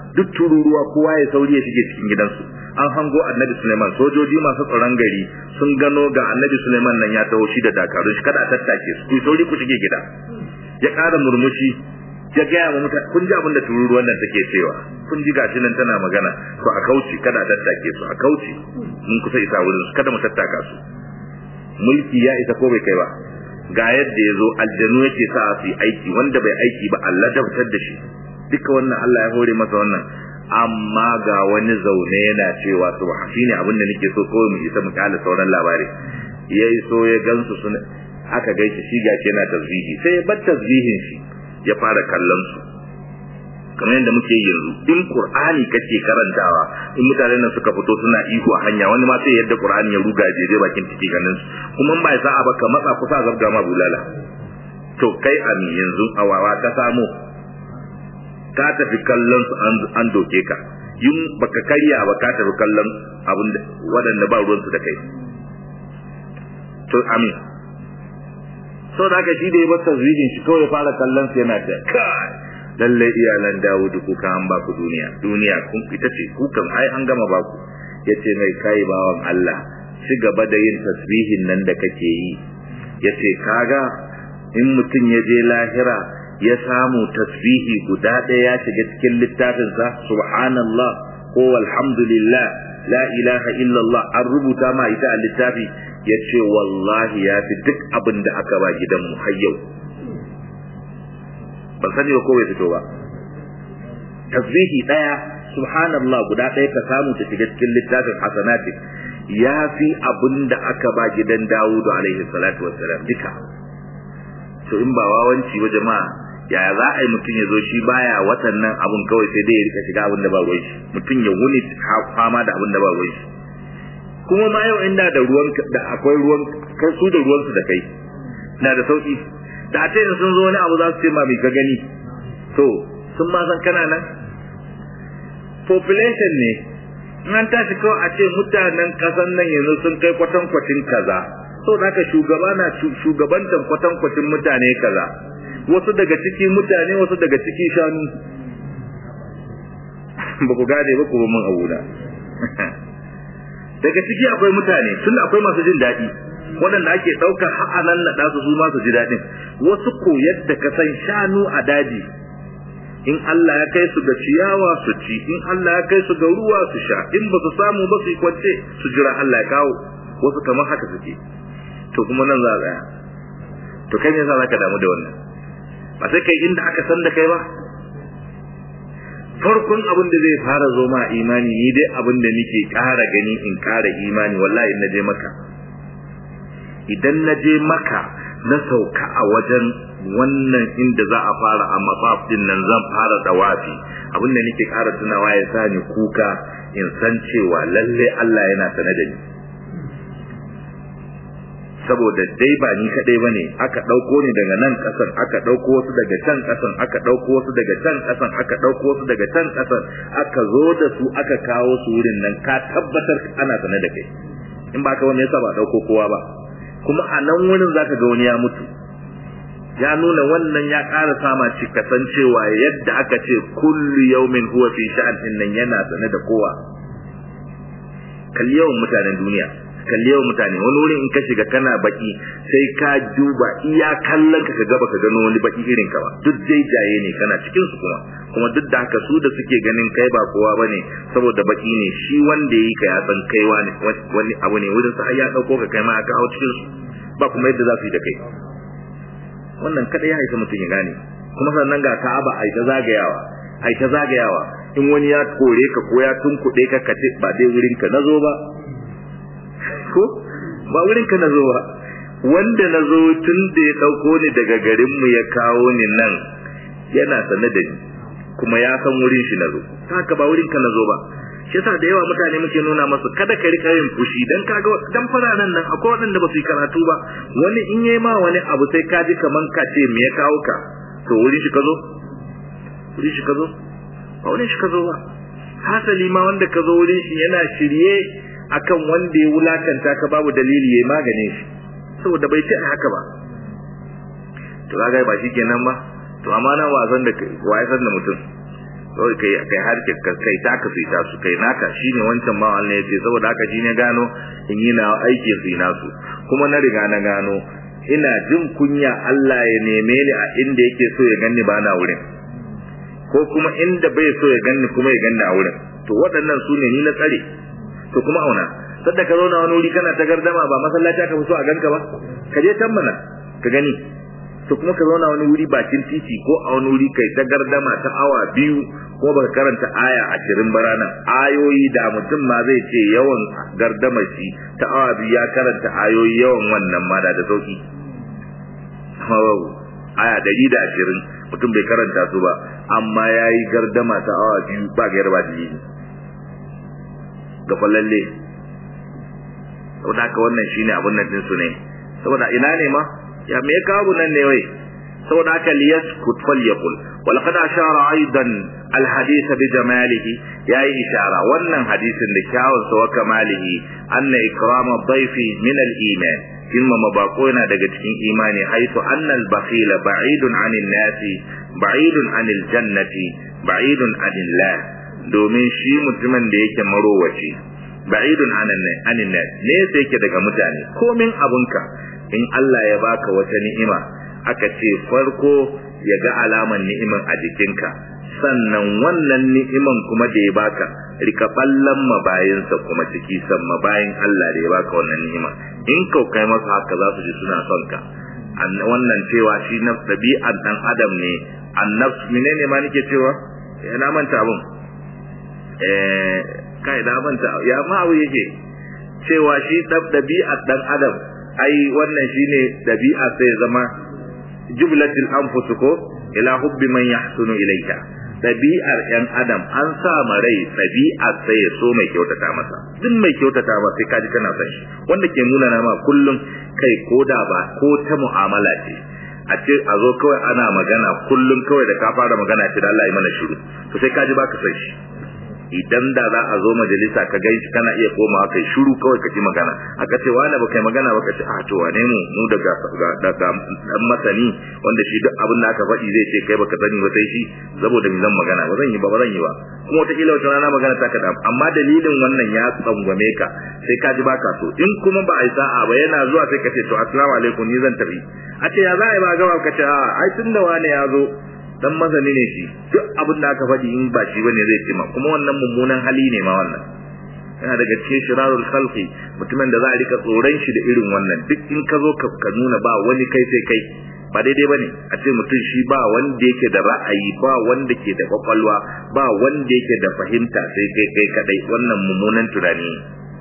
duk tururuwa kowa ya sauri ya shige cikin gidansu an hango annabi Suleiman sojoji masu tsaron gari sun gano ga annabi Suleiman nan ya taho shi da dakarun shi kada a tattake su ku sauri ku shige gida ya ƙara murmushi ya gaya wa mutane kun ji abin da tururuwan nan take cewa kun ji gashi nan tana magana to a kauce kada a tattake su a kauce mun kusa isa wurin su kada mu tattaka su mulki ya isa ko bai kai ba ga yadda ya zo aljanu yake sa su yi aiki wanda bai aiki ba Allah dabtar da shi duka wannan Allah ya hore masa wannan amma ga wani zaune yana cewa subhan shine abin da nake so kawai mu isa mu kala sauran labari yayi so ya gansu sun aka gaishe shi gashi yana tasbihi sai ya bar tasbihin shi ya fara kallon su kamar yadda muke yanzu in qur'ani kake karantawa in mutane nan suka fito suna ihu a hanya wani ma sai yadda qur'ani ya ruga je bakin ciki ganin su kuma ba sa a baka matsa kusa zabga ma bulala to kai ami yanzu awawa ta samu ka tafi kallon su an doke ka yin baka karya ba ka tafi kallon abin da waɗanda ba ruwan su da kai to amin so da haka shi da ya bar tasbihin shi kawai ya fara kallon su yana ta kai lalle iyalan Dawud ku ka an ba ku duniya duniya kun ita ce ku kan ai an gama ba ku yace mai kai bawan Allah ci gaba da yin tasbihin nan da kake yi yace kaga in mutum ya je lahira ya samu tasbihi guda ɗaya ya shiga cikin littafinsa subhanallah ko alhamdulillah la ilaha illallah an rubuta ma ita a littafi ya ce wallahi ya fi duk abin da aka ba gidanmu har yau ban sani ba ko bai fito ba tasbihi ɗaya subhanallah guda ɗaya ka samu ta shiga cikin littafin hasanati ya fi abin da aka ba gidan dawudu alaihi salatu wassalam duka to in ba wawanci wa jama'a yaya za a yi mutum ya zo shi baya watan nan abun kawai sai dai ya rika shiga abin da ba ruwan shi mutum ya wuni fama da abin da ba ruwan shi kuma ma yau inda da ruwan da akwai ruwan kai su da ruwan su da kai na da sauki da a ce sun zo wani abu za su ce ma mai ka gani to sun ma san kana nan population ne in an tashi kawai a ce mutanen kasan nan yanzu sun kai kwatankwacin kaza so da haka shugaba na shugabantan kwatankwacin mutane kaza wasu daga ciki mutane wasu daga ciki shanu ba ku gane ba ku ba mun abu da daga ciki akwai mutane tun akwai masu jin daɗi waɗanda ake ɗaukar ha'anan na ɗasu su masu ji daɗin wasu ko yadda ka san shanu a daji in Allah ya kai su ga ciyawa su ci in Allah ya kai su ga ruwa su sha in ba su samu ba su yi kwance su jira Allah ya kawo wasu kamar haka suke to kuma nan za a tsaya to kai ne za ka damu da wannan ba sai kai inda aka san da kai ba farkon abin da zai fara zo ma imani ni dai abin da nake ƙara gani in ƙara imani wallahi in naje maka idan naje maka na sauka a wajen wannan inda za a fara a mafaf din nan zan fara dawafi abin da nake ƙara tunawa ya sa ni kuka in san cewa lalle Allah yana sane da ni saboda dai ba ni kadai bane aka dauko ni daga nan kasan aka dauko wasu daga can kasan aka dauko wasu daga can kasan aka dauko wasu daga can kasan aka zo da su aka kawo su wurin nan ka tabbatar ana sane da kai in ba ka wani yasa ba dauko kowa ba kuma a nan wurin zaka ga wani ya mutu ya nuna wannan ya ƙara sama ci kasancewa yadda aka ce kullu yawmin huwa fi sha'an nan yana sane da kowa kalli yawan mutanen duniya kalli yawan mutane wani wurin in ka shiga kana baki sai ka duba iya kallon ka gaba ka gano wani baki irin ka ba duk dai jaye ne kana cikin su kuma kuma duk da haka su da suke ganin kai ba kowa bane saboda baki ne shi wanda yayi ka ya san kai wani wani abu ne wurin sa har ya dauko ka kai ma aka hawo cikin su ba kuma yadda za su yi da kai wannan kada ya haifa mutum ya gane kuma sannan ga Ka'aba ai ta zagayawa ai ta zagayawa in wani ya kore ka ko ya tunkuɗe ka kace ba dai wurin ka nazo ba ko ba wurin ka nazo ba wanda nazo tun da ya dauko ni daga garin mu ya kawo ni nan yana sane da ni kuma ya san wurin shi nazo haka ba wurin ka nazo ba shi yasa da yawa mutane muke nuna masu kada ka rika yin fushi dan kaga dan fararen nan akwai waɗanda ba su yi karatu ba wani in yayi ma wani abu sai ka ji kaman ka ce me ya kawo ka to wurin shi ka zo wurin shi ka zo ba wurin shi ka zo ba hasali ma wanda ka zo wurin shi yana shirye akan wanda ya wulakanta ka babu dalili yayi magane shi saboda bai ce haka ba to kaga ba shikenan ba to amma nan wasan da wai san da mutum kawai kai kai har ka kai ta ka sai ta su kai naka shine wancan ma Allah ya ce saboda haka shi ne gano in yi na aiki su na su kuma na riga na gano ina jin kunya Allah ya neme ni a inda yake so ya ganni ba na wurin ko kuma inda bai so ya ganni kuma ya ganni a wurin to waɗannan su ne ni na tsare to kuma auna sadda ka zauna wani wuri kana ta gardama ba masallaci aka fi so a ganka ba ka je can mana ka gani to kuma ka zauna wani wuri bakin titi ko a wani wuri kai ta gardama ta awa biyu ko baka karanta aya ashirin ba ranar ayoyi da mutum ma zai ce yawan gardama shi ta awa biyu ya karanta ayoyi yawan wannan ma da da sauki aya dari da ashirin mutum bai karanta su ba amma ya yi gardama ta awa biyu ba ga yarba da yini ga falalle saboda haka wannan shine abun nan din su ne saboda ina ne ma ya me kawo nan ne wai saboda haka liyaskut falyakul wa laqad ashara aidan alhadith bi jamalihi yayi ishara wannan hadisin da kyawun sa wa kamalihi anna ikrama dhayfi min al-iman kimma mabako yana daga cikin imani haitu anna al-bakhila ba'idun 'anil nasi ba'idun 'anil jannati ba'idun 'anil la domin shi mutumin da yake marowaci ba'idun 'anil nas ne sai yake daga mutane komin abunka in Allah ya baka wata ni'ima aka ce farko ya ga alaman ni'iman a jikinka sannan wannan ni'iman kuma da ya baka rika ballan mabayinsa kuma ciki san mabayin Allah da ya baka wannan ni'ima in kau kai masa haka za su ji suna son ka wannan cewa shi na ɗabi'ar dan adam ne annabs menene ma nake cewa ya na manta abun eh kai na manta ya ma abu yake cewa shi ɗabi'ar dan adam ai wannan shine dabi'a sai zama jumlatul anfus ko ila hubbi man yahsunu ilayka dabi'ar yan adam an sa ma rai dabi'ar sai ya so mai kyautata masa duk mai kyautata masa sai kaji kana san shi wanda ke nuna na ma kullum kai koda ba ko ta mu'amala ce a ce a zo kawai ana magana kullum kawai da ka fara magana ce da Allah ya mana shiru to sai kaji baka san shi idan da za a zo majalisa ka gan shi kana iya komawa kai shiru kawai ka ji magana aka ce wani ba kai magana ba ka ce a to wane mu mu daga daga dan masani wanda shi duk abin da aka faɗi zai ce kai baka sani ba sai shi saboda mi zan magana ba zan yi ba ba zan yi ba kuma wata kila wata rana magana ta ka amma dalilin wannan ya tsangwame ka sai ka ji baka so in kuma ba a yi sa'a ba yana zuwa sai ka ce to assalamu alaikum ni zan tafi a ce ya za a yi ba gaba ka ce a ai tun da wani ya zo dan mazani ne shi duk abin da aka faɗi in ba shi bane zai ce ma kuma wannan mummunan hali ne ma wannan yana daga cikin shirarul khalqi mutumin da za a rika tsoron shi da irin wannan duk in ka zo ka nuna ba wani kai sai kai ba daidai bane a ce mutum shi ba wanda yake da ra'ayi ba wanda ke da kwakwalwa ba wanda yake da fahimta sai kai kai kadai wannan mummunan tunani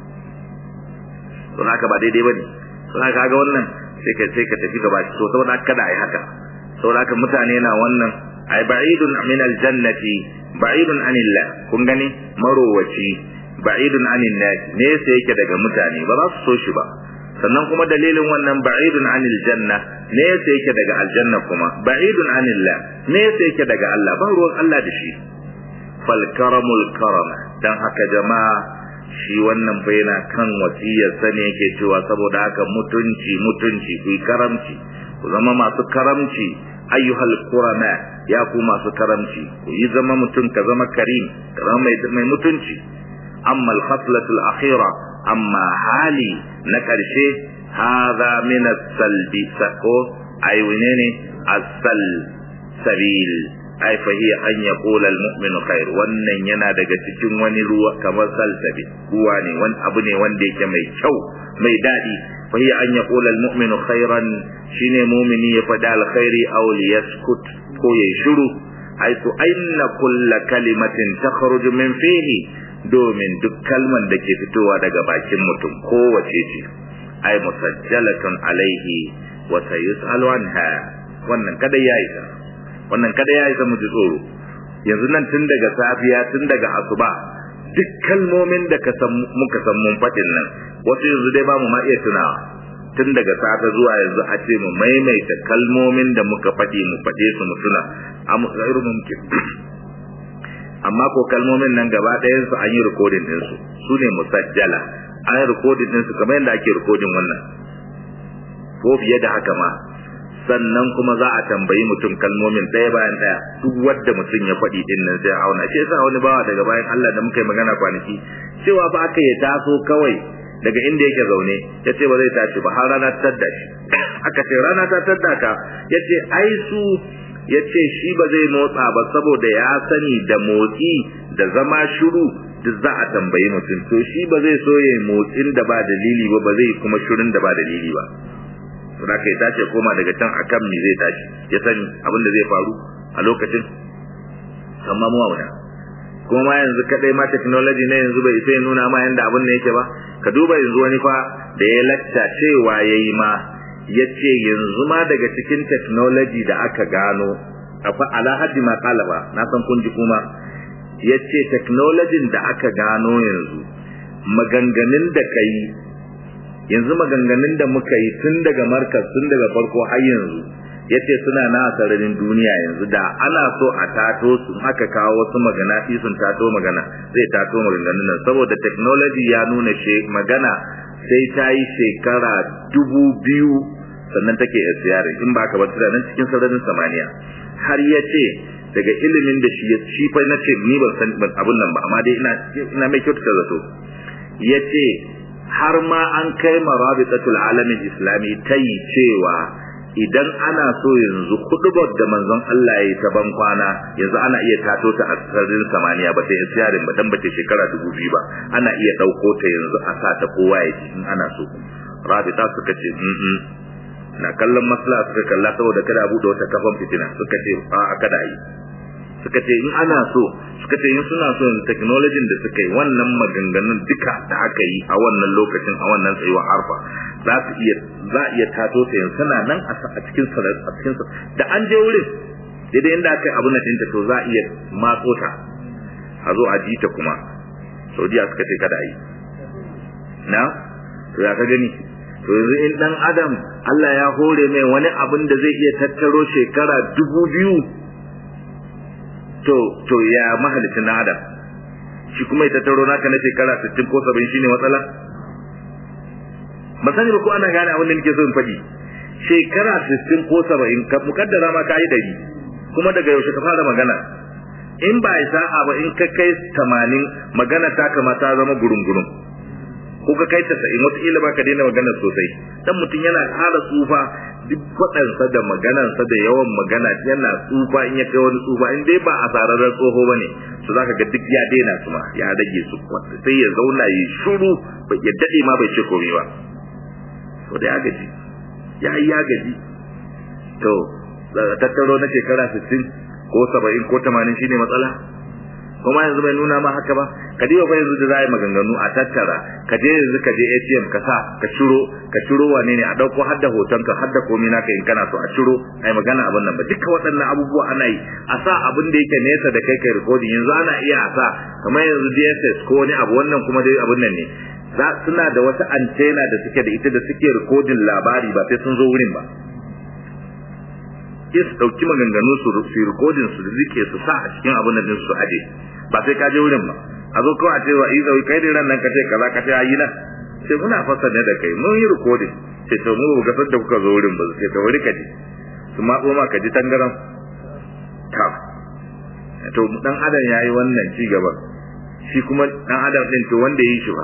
don haka ba daidai bane don haka ga wannan sai ka sai ka tafi gaba so saboda kada ai haka saboda haka mutane na wannan ai ba'idun min aljannati ba'idun anillah kun gani marowaci ba'idun anin nas ne sai yake daga mutane ba za su so shi ba sannan kuma dalilin wannan ba'idun anil janna ne sai yake daga aljanna kuma ba'idun anillah ne sai yake daga Allah ba ruwan Allah da shi fal karamul karama dan haka jama'a shi wannan bai yana kan wasiyar sane yake cewa saboda haka mutunci mutunci ku karamci ku zama masu karamci ayyuhal qurana ya ku masu karamci ku yi zama mutum ka zama karim ka zama mai mai mutunci amma al-khaslatu al-akhira amma hali na karshe hadha min as-salbi sako ay ne as-sal sabil ay fa hiya an yaqula al-mu'min khair wannan yana daga cikin wani ruwa kamar salsabi ruwa ne wani abu ne wanda yake mai kyau mai dadi fa hiya an yaqula al-mu'min khairan shine mu'mini ya fada alkhairi aw liyaskut ko yayi shiru haitu aina kulla kalimatin takhruju min fihi domin duk kalman da ke fitowa daga bakin mutum kowace ce ai musajjalatun alaihi wa sayusalu anha wannan kada yayi ta wannan kada yayi ta muji tsoro yanzu nan tun daga safiya tun daga asuba duk kalmomin da ka san muka san mun fadin nan wasu yanzu dai ba mu ma iya tunawa tun daga safe zuwa yanzu a ce mu maimaita kalmomin da muka faɗi mu faɗe su mu tuna a mutsairu mumkin amma ko kalmomin nan gaba ɗayan su an yi rikodin din su su ne musajjala an yi rikodin din su kamar yadda ake rikodin wannan ko fiye da haka ma sannan kuma za a tambayi mutum kalmomin ɗaya bayan ɗaya duk wanda mutum ya faɗi din nan sai auna shi yasa wani bawa daga bayan Allah da muka yi magana kwanaki cewa ba aka ya taso kawai daga inda yake zaune ya ce ba zai tashi ba har rana ta tadda shi aka ce rana ta tadda ka ya ce ai su ya ce shi ba zai motsa ba saboda ya sani da motsi da zama shiru duk za a tambayi mutum to shi ba zai so ya motsin da ba dalili ba ba zai kuma shirin da ba dalili ba da kai tashi koma daga can akan me zai tashi ya sani abin da zai faru a lokacin amma mu auna kuma ma yanzu kadai ma technology ne yanzu bai sai nuna ma yanda abin ne yake ba ka duba yanzu wani fa da ya lacca cewa yayi ma yace yanzu ma daga cikin technology da aka gano afa ala haddi ma qala ba na san kun ji kuma yace technology da aka gano yanzu maganganun da kai yanzu maganganun da muka yi tun daga markas tun daga farko har yanzu yace suna na sararin duniya yanzu da ana so a tato su aka kawo wasu magana sun tato magana zai tato maganganun nan saboda technology ya nuna she magana sai ta yi shekara dubu biyu sannan take yasiyarin in ba ka bar nan cikin sararin samaniya har ya ce daga ilimin da shi ya shi fa na ce ni ban san abun nan ba amma dai ina ina mai kyautata zato ya ce har ma an kai marabitatul alamin islami ta yi cewa idan ana so yanzu kudubar da manzon Allah ya yi ta ban kwana yanzu ana iya tato ta a sararin samaniya ba ta yi siyarin ba dan ba ta shekara dubu biyu ba ana iya ɗauko ta yanzu a sa ta kowa ya ci in ana so rabita suka ce na kallon maslaha suka kalla saboda kada a buɗe wata kafan fitina suka ce a kada yi suka ce in ana so suka ce in suna so yanzu technology da suka yi wannan maganganun duka da aka yi a wannan lokacin a wannan tsayuwar arfa za su iya za a iya tato ta yanzu tana nan a cikin a cikin da an je wurin daidai inda aka yi abu na tinta to za a iya matso ta a zo a ji ta kuma saudiya suka ce kada a yi na to ya ka gani to yanzu in dan adam Allah ya hore mai wani abin da zai iya tattaro shekara dubu biyu to to ya mahalicin na adam shi kuma ya tattaro naka na shekara 60 ko 70 shine matsala ba sani ba ko ana gane abin da nake so in faɗi shekara 60 ko 70 ka mukaddara ma kai dari kuma daga yaushe ka fara magana in ba ya sa'a ba in ka kai 80 magana ta kamata zama gurungurun ko ka kai 90 wataƙila ba ka daina magana sosai dan mutum yana ƙara tsufa duk kwaɗansa da maganansa da yawan magana yana tsufa in ya kai wani tsufa in dai ba a sararren tsoho ba ne to za ka ga duk ya daina su ma ya rage su sai ya zauna ya shuru ya daɗe ma bai ce komai ba to da ya gaji ya yi ya gaji to tattaro na shekara 60 ko 70 ko 80 shine matsala kuma yanzu bai nuna ma haka ba ka diba fa yanzu da za a yi maganganu a tattara ka je yanzu ka je ATM ka sa ka ciro ka ciro wane ne a dauko har da hoton ka har da komai naka in kana so a ciro ai magana abin nan ba duka waɗannan abubuwa ana yi a sa abin da yake nesa da kai kai recording yanzu ana iya a sa kamar yanzu DSS ko wani abu wannan kuma dai abin nan ne za suna da wata antena da suke da ita da suke recording labari ba sai sun zo wurin ba sai su ɗauki maganganu su su rikodin su rike su sa a cikin abin da su aje ba sai ka je wurin ba a zo kawai a ce wa iza kai da ran nan ka ce kaza ka ce ayi nan sai muna fasa ne da kai mun yi rikodin sai to mu ga da kuka zo wurin ba sai to wuri ka ji su ma ma ka ji tangaran ta to dan adam yayi wannan ci gaba shi kuma dan adam din to wanda yi shi ba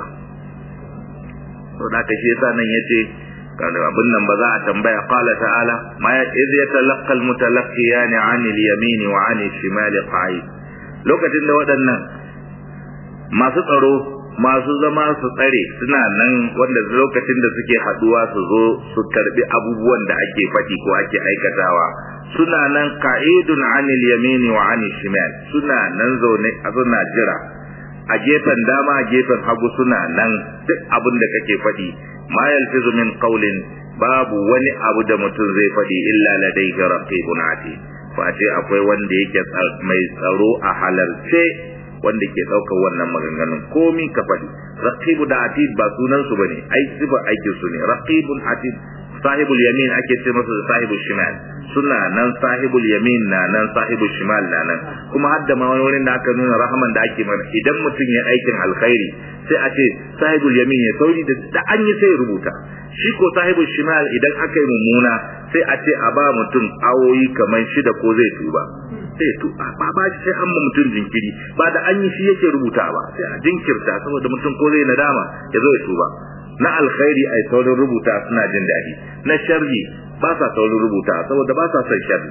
to da ka shi yasa nan yace kana abin nan ba za a tambaya qala ta'ala ma ya iz yatalaqqa almutalaqqiyan 'ani al-yamin wa 'ani al-shimal qa'id lokacin da waɗannan masu tsaro masu zama su tsare suna nan wanda lokacin da suke haduwa su zo su karbi abubuwan da ake faɗi ko ake aikatawa suna nan qa'idun 'ani al-yamin wa 'ani al-shimal suna nan zaune a suna jira a gefen dama a gefen hagu suna nan duk abin da kake faɗi ma yalfizu min qawlin babu wani abu da mutum zai faɗi illa ladayhi raqibun atid face akwai wanda yake mai tsaro a halarce wanda ke ɗaukar wannan maganganun komi ka faɗi raqibu da atid ba sunan su bane ai sifa aikin su ne raqibun atid sahibul yamin ake ce masa sahibul shimal suna nan sahibul yamin na nan sahibul shimal na nan kuma hadda ma wani wurin da aka nuna rahaman da ake mana idan mutum ya aikin alkhairi sai a ce sahibul yamin ya sauri da an yi sai rubuta shi ko sahibul shimal idan aka yi mummuna sai a ce a ba mutum awoyi kamar shida ko zai tuba sai tu ba ba sai an ma mutum jinkiri ba da an yi shi yake rubuta ba sai a jinkirta saboda mutum ko zai nadama ya zo ya tuba na alkhairi ai saurin rubuta suna jin daɗi na sharri ba sa saurin rubuta saboda ba sa son sharri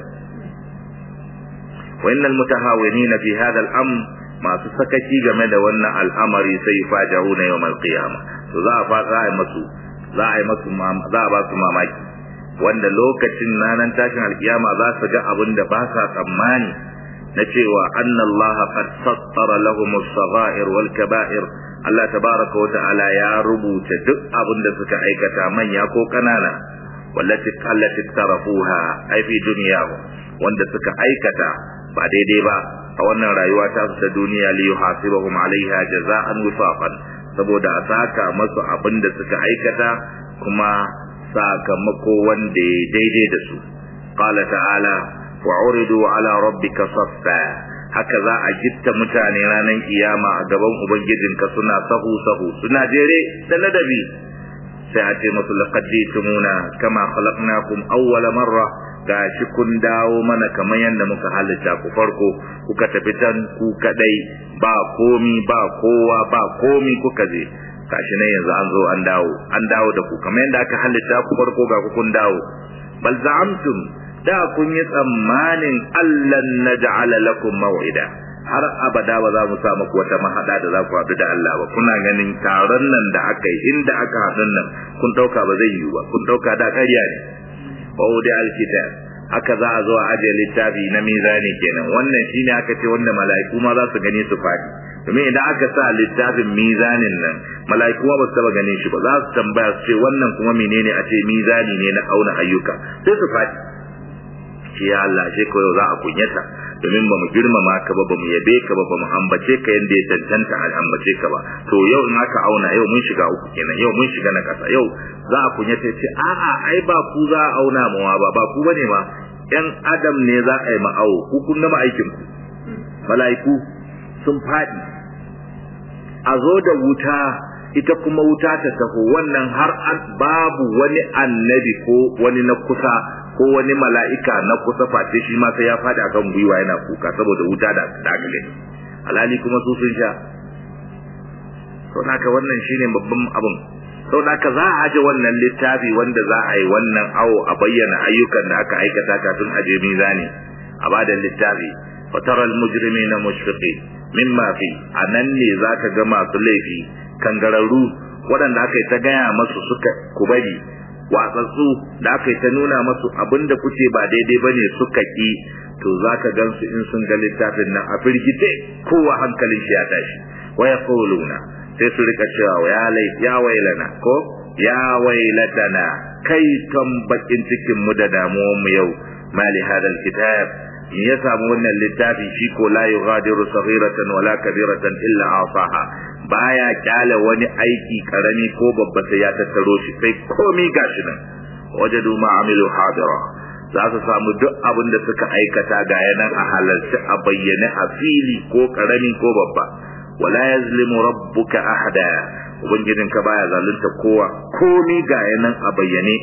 wa innal mutahawinina fi hadha al-amr masu sakaci game da wannan al'amari sai faja'una yawmal qiyamah to za a fa za a yi masu za a yi masu za a ba su mamaki wanda lokacin ranar tashin alkiyama za su ga abin da ba sa tsammani na cewa annallaha qad sattara lahum as-sagha'ir wal kaba'ir Allah tabaraka wa ta'ala ya rubuta duk abin da suka aikata manya ko kanana wallati allati tarafuha ai fi dunyahu wanda suka aikata ba daidai ba a wannan rayuwa ta ta duniya li yuhasibahum alaiha jaza'an wifaqan saboda a saka masu abin da suka aikata kuma sakamako wanda ya daidai da su qala ta'ala wa uridu ala rabbika saffa haka za a gitta mutane ranar kiyama a gaban ubangijinka suna sahu sahu suna jere da ladabi sai a ce musu laqad jitumuna kama khalaqnakum awwala marra gashi kun dawo mana kamar yadda muka halitta ku farko kuka tafi can ku kadai ba komi ba kowa ba komi kuka je gashi ne yanzu an zo an dawo an dawo da ku kamar yadda aka halitta ku farko ga ku kun dawo bal za'amtum da kun yi tsammanin allan naj'ala lakum maw'ida har abada ba za mu sa muku wata mahada da za ku haɗu da Allah ba kuna ganin taron nan da aka yi inda aka haɗu nan kun ɗauka ba zai yiwu ba kun ɗauka da ƙarya ne wa wudi alkitab haka za a zo a ajiye littafi na mizani kenan wannan shine aka ce wanda mala'iku ma za su gani su faɗi domin idan aka sa littafin mizanin nan mala'iku ba su taba ganin shi ba za su tambaya su ce wannan kuma menene a ce mizani ne na auna ayyuka sai su faɗi shi ya Allah shi ko za a kunyata domin ba mu girmama ka ba ba mu yabe ka ba ba mu ambace ka yanda ya tantanta a ambace ka ba to yau in aka auna yau mun shiga uku kenan yau mun shiga na kasa yau za a kunyata ce a'a ai ba ku za a auna mawa ba ba ku bane ma yan adam ne za a yi ma'awo ku kun gama aikin ku mala'iku sun faɗi a zo da wuta ita kuma wuta ta taho wannan har babu wani annabi ko wani na kusa ko wani mala'ika na kusa face shi ma sai ya fadi akan gwiwa yana kuka saboda wuta da dagale alhali kuma su sun sha to haka wannan shine babban abun sau da haka za a aje wannan littafi wanda za a yi wannan awo a bayyana ayyukan da aka aikata kafin aje mizani a bada littafi fataral mujrimina mushfiqin mimma fi anan ne zaka ga masu laifi kangararru waɗanda aka yi ta gaya masu suka kubari watsatsu da aka yi ta nuna masu abinda kuce ba daidai bane suka ki to zaka gansu in sun ga littafin nan a firgite kowa hankalin shi ya tashi wa yaquluna sai su rika cewa ya lai ya wailana ko ya wailatana kai ton bakin cikin mu da damuwar mu yau mali hadal kitab in ya samu wannan littafi shi ko la yughadiru saghiratan wala kabiratan illa asaha baya kyale wani aiki karami ko babba sai ya tattaro shi sai komai gashi nan wajadu ma amilu hadira za su samu duk abin da suka aikata ga yanan a halarci a bayyane a fili ko karami ko babba wala yazlimu rabbuka ahada ubangijinka baya zalunta kowa komai ga yanan a bayyane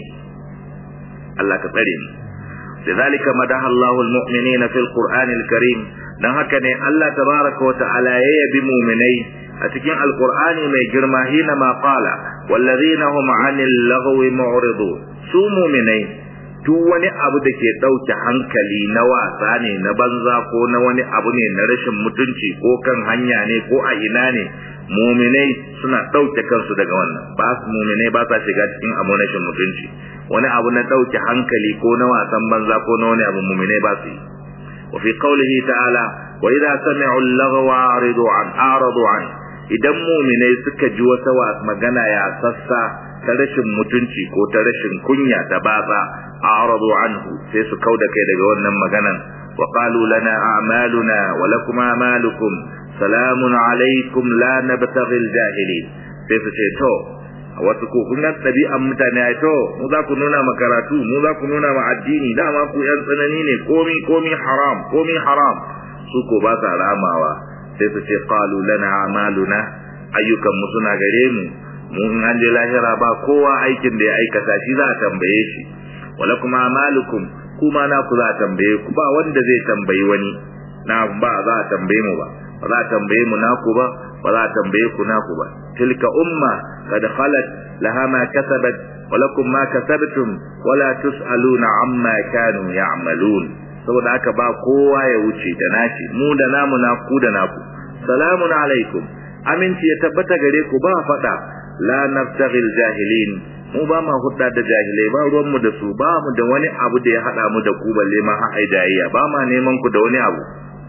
Allah ka tsare mu لذلك مدح الله المؤمنين في القرآن الكريم dan haka ne Allah tabaraka wa ta'ala ya yabi mu'minai a cikin alqur'ani mai girma hina ma qala wallazina hum 'anil lagwi mu'ridun su mu'minai duk wani abu da ke dauke hankali na wasa ne na banza ko na wani abu ne na rashin mutunci ko kan hanya ne ko a ina ne mu'minai suna dauke kansu daga wannan ba su mu'minai ba sa shiga cikin abu rashin mutunci wani abu na dauke hankali ko na wasan banza ko na wani abu mu'minai ba su yi وفي قوله تعالى وإذا سمعوا اللغو أعرضوا عن أعرضوا عنه idan muminai suka ji wata magana ya sassa ta rashin mutunci ko ta rashin kunya ta batsa a'radu anhu sai su kauda kai daga wannan maganan wa qalu lana a'maluna wa lakum a'malukum salamun alaikum la nabtaghi al-jahilin sai su ce to wasu ko kun ga ɗabi'an mutane ai to mu za ku nuna ma karatu mu za ku nuna ma addini dama ku yan tsanani ne komi komi haram komi haram su ko ba sa ramawa sai su ce qalu lana a'maluna ayyukan mu suna gare mu mu in an je lahira ba kowa aikin da ya aikata shi za a tambaye shi wala kuma amalukum kuma na ku za a tambaye ku ba wanda zai tambayi wani na ba za a tambaye mu ba ba za a tambaye mu naku ba ba za a tambaye ku naku ba tilka umma kad khalat laha ma kasabat wa lakum ma kasabtum wala tusaluna amma kanu ya'malun saboda haka ba kowa ya wuce da nashi mu da namu na ku da naku salamun alaikum aminci ya tabbata gare ku ba fada la nabtaghil jahilin mu ba ma hudda da jahilai ba ruwan mu da su ba mu da wani abu da ya hada mu da ku balle ma ai jayayya ba ma neman ku da wani abu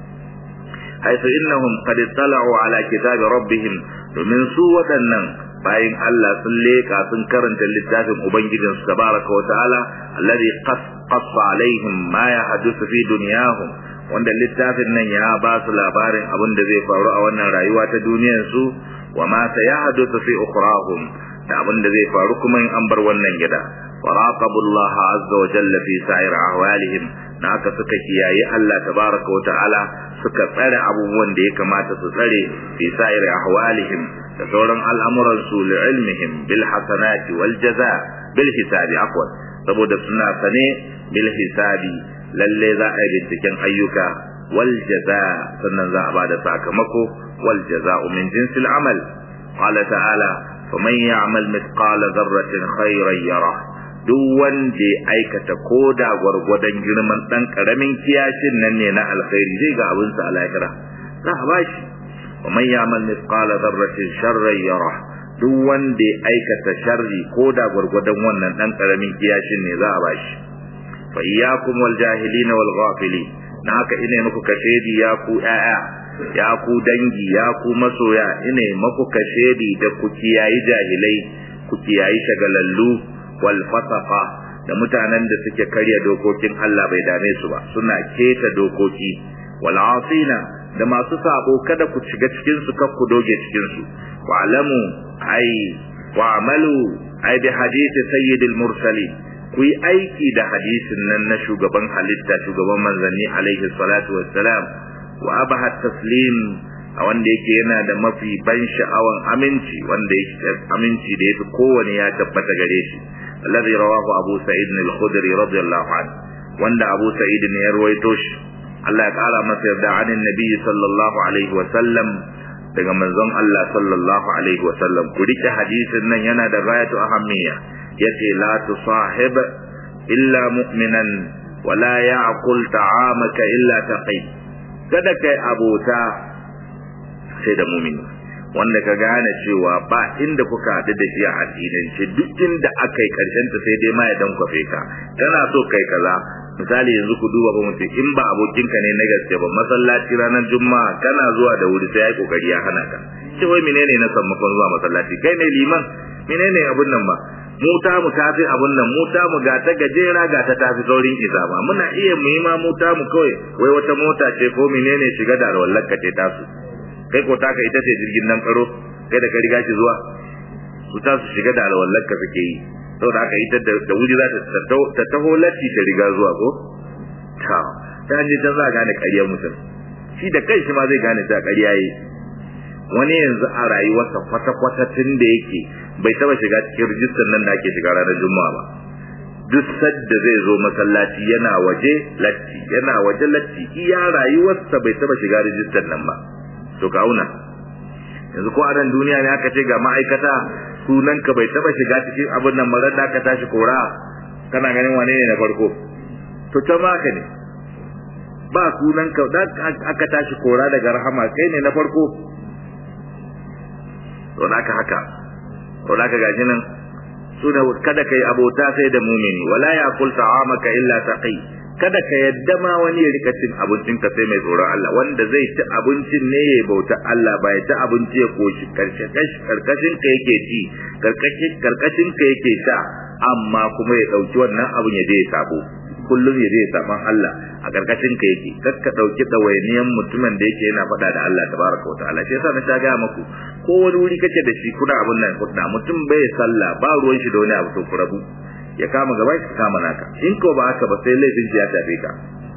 haifu innahum qad tala'u ala kitabi rabbihim domin su waɗannan bayin Allah sun leka sun karanta littafin ubangijin su tabaraka wa ta'ala alladhi qassa alaihim ma yahdusu fi dunyahum wanda littafin nan ya ba su labarin abin da zai faru a wannan rayuwa ta duniyar su wa ma sayahdusu fi ukhrahum da abin da zai faru kuma in an bar wannan gida waraqabullaha azza wa jalla fi sa'ir ahwalihim na haka suka kiyaye Allah tabaraka wa ta'ala suka tsare abubuwan da ya kamata su tsare fi sa'ir ahwalihim da sauran al'amuran su li ilmihim bil hasanati wal jaza bil hisabi afwan saboda suna sane bil hisabi lalle za a yi binciken ayyuka wal jaza sannan za a bada sakamako wal jaza'u min jinsil amal qala ta'ala faman ya'mal mithqala dharratin khayran yarah duk wanda ya aikata ko da gwargwadon girman ɗan ƙaramin kiyashin nan ne na alkhairi zai ga abinsa a lahira za a bashi wa man ya'mal mithqala dharratin sharran yara duk wanda ya aikata sharri ko da gwargwadon wannan ɗan ƙaramin kiyashin ne za a bashi fa iyyakum wal jahilin wal ghafilin na haka ina muku kashedi ya ku ƴaƴa ya ku dangi ya ku masoya ina muku kashedi da ku kiyayi jahilai ku kiyayi shagalallu wal fasafa da mutanen da suke karya dokokin Allah bai dame su ba suna keta dokoki wal asina da masu sabo kada ku shiga cikin su kar ku doge cikin su wa alamu ai wa amalu ai bi hadisi sayyidil mursalin ku yi aiki da hadisin nan na shugaban halitta shugaban manzanni alaihi salatu wassalam wa abaha taslim a wanda yake yana da mafi ban sha'awan aminci wanda yake aminci da yafi kowane ya tabbata gare shi alladhi rawahu abu sa'id al-khudri radiyallahu anhu wanda abu sa'id ne ya ruwaito shi Allah ya kara masa yarda anin nabi sallallahu alaihi wa sallam daga manzon Allah sallallahu alaihi wa sallam ku rike hadisin nan yana da gayatu ahammiya yace la tusahib illa mu'minan wa la ya'kul ta'amaka illa taqi kada kai abota sai da mumini wanda ka gane cewa ba inda kuka haɗu da shi a addinance duk inda aka yi ƙarshen ta sai dai ma ya dan kwafe ka kana so kai kaza misali yanzu ku duba ba mutum in ba abokinka ne na gaske ba masallaci ranar juma'a kana zuwa da wuri sai ya yi kokari ya hana ka ce wai menene na sammakon zuwa masallaci kai ne liman menene abun nan ba mu ta mu tafi abun nan mu ta mu ga ta gajera ga ta tafi saurin isa ba muna iya mu yi ma mu ta mu kawai wai wata mota ce ko menene shiga da wallar ka ce tasu kai ko taka ita ce jirgin nan karo kai da ka riga ki zuwa su ta su shiga da alwallar ka suke yi saboda haka ita da wuri za ta taho latti ta riga zuwa ko ta ta je ta za gane ƙaryar mutum shi da kai shi ma zai gane ta ƙarya yi wani yanzu a rayuwarsa kwata-kwata tun da yake bai taba shiga cikin rijistar nan da ake shiga ranar juma'a ba duk sadda zai zo masallaci yana waje latti yana waje latti iya rayuwarsa bai taba shiga rijistar nan ba to ka auna yanzu ko a nan duniya ne aka ce ga ma'aikata sunan ka bai taba shiga cikin abin nan marar da aka tashi kora kana ganin wane ne na farko to ta maka ne ba sunan ka da aka tashi kora daga rahama kai ne na farko to da haka haka to da haka gashi nan suna kada kai abota sai da mumini wala yaqul ta'amaka illa taqi kada ka yadda ma wani ya rika cin abincin ka sai mai tsoron Allah wanda zai ci abincin ne ya bauta Allah ba ya ci abinci ya koshi karkashin ka yake ci karkashin karkashin ka yake sha amma kuma ya dauki wannan abin ya je ya sabo kullum ya je ya saban Allah a karkashin ka yake kar ka dauki dawainiyan mutumin da yake yana faɗa da Allah tabaraka wa ta'ala shi yasa na ta ga maku ko wani wuri kake da shi kuna abun nan kuna mutum bai sallah ba ruwan shi da wani abu to ku rabu ya kama gaba ki kama naka in ko ba haka ba sai laifin ya tafe ka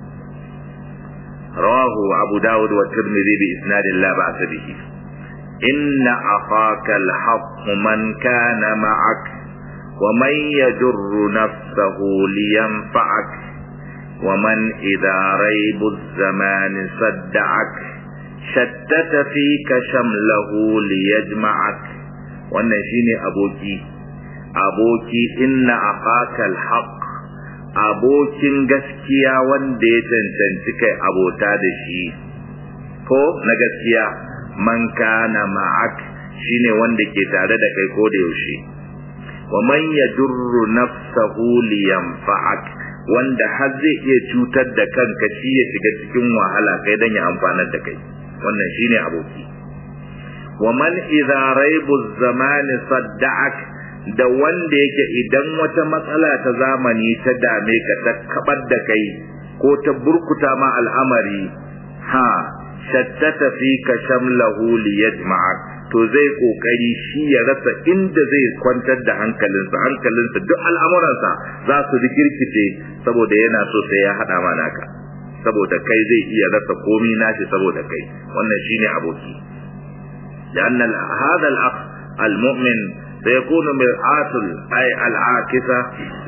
rawahu abu dawud wa tirmidhi bi isnad la ba'sa bihi inna akhaka al-haqq man kana ma'ak wa man yajurru nafsahu liyanfa'ak wa man idha raibu zamani sadda'ak shattata fika shamlahu liyajma'ak wannan shine aboki aboki inna aqaka alhaq abokin gaskiya wanda ya cancanci kai abota da shi ko na gaskiya man kana ma'ak shine wanda ke tare da kai ko da yaushe wa man yadurru nafsahu liyanfa'ak wanda har zai iya cutar da kanka shi ya shiga cikin wahala kai dan ya amfanar da kai wannan shine aboki wa man idza raibu zamani sadda'ak da wanda yake idan wata matsala ta zamani ta dame ka ta kabar da kai ko ta burkuta ma al'amari ha shattata fi ka shamlahu liyajma'ak to zai kokari shi ya rasa inda zai kwantar da hankalinsa hankalinsa duk al'amuransa za su rikirkice saboda yana so sai ya hada ma naka saboda kai zai iya rasa komi nashi saboda kai wannan shine aboki لأن هذا الأخ المؤمن سيكون مرآة أي العاكسة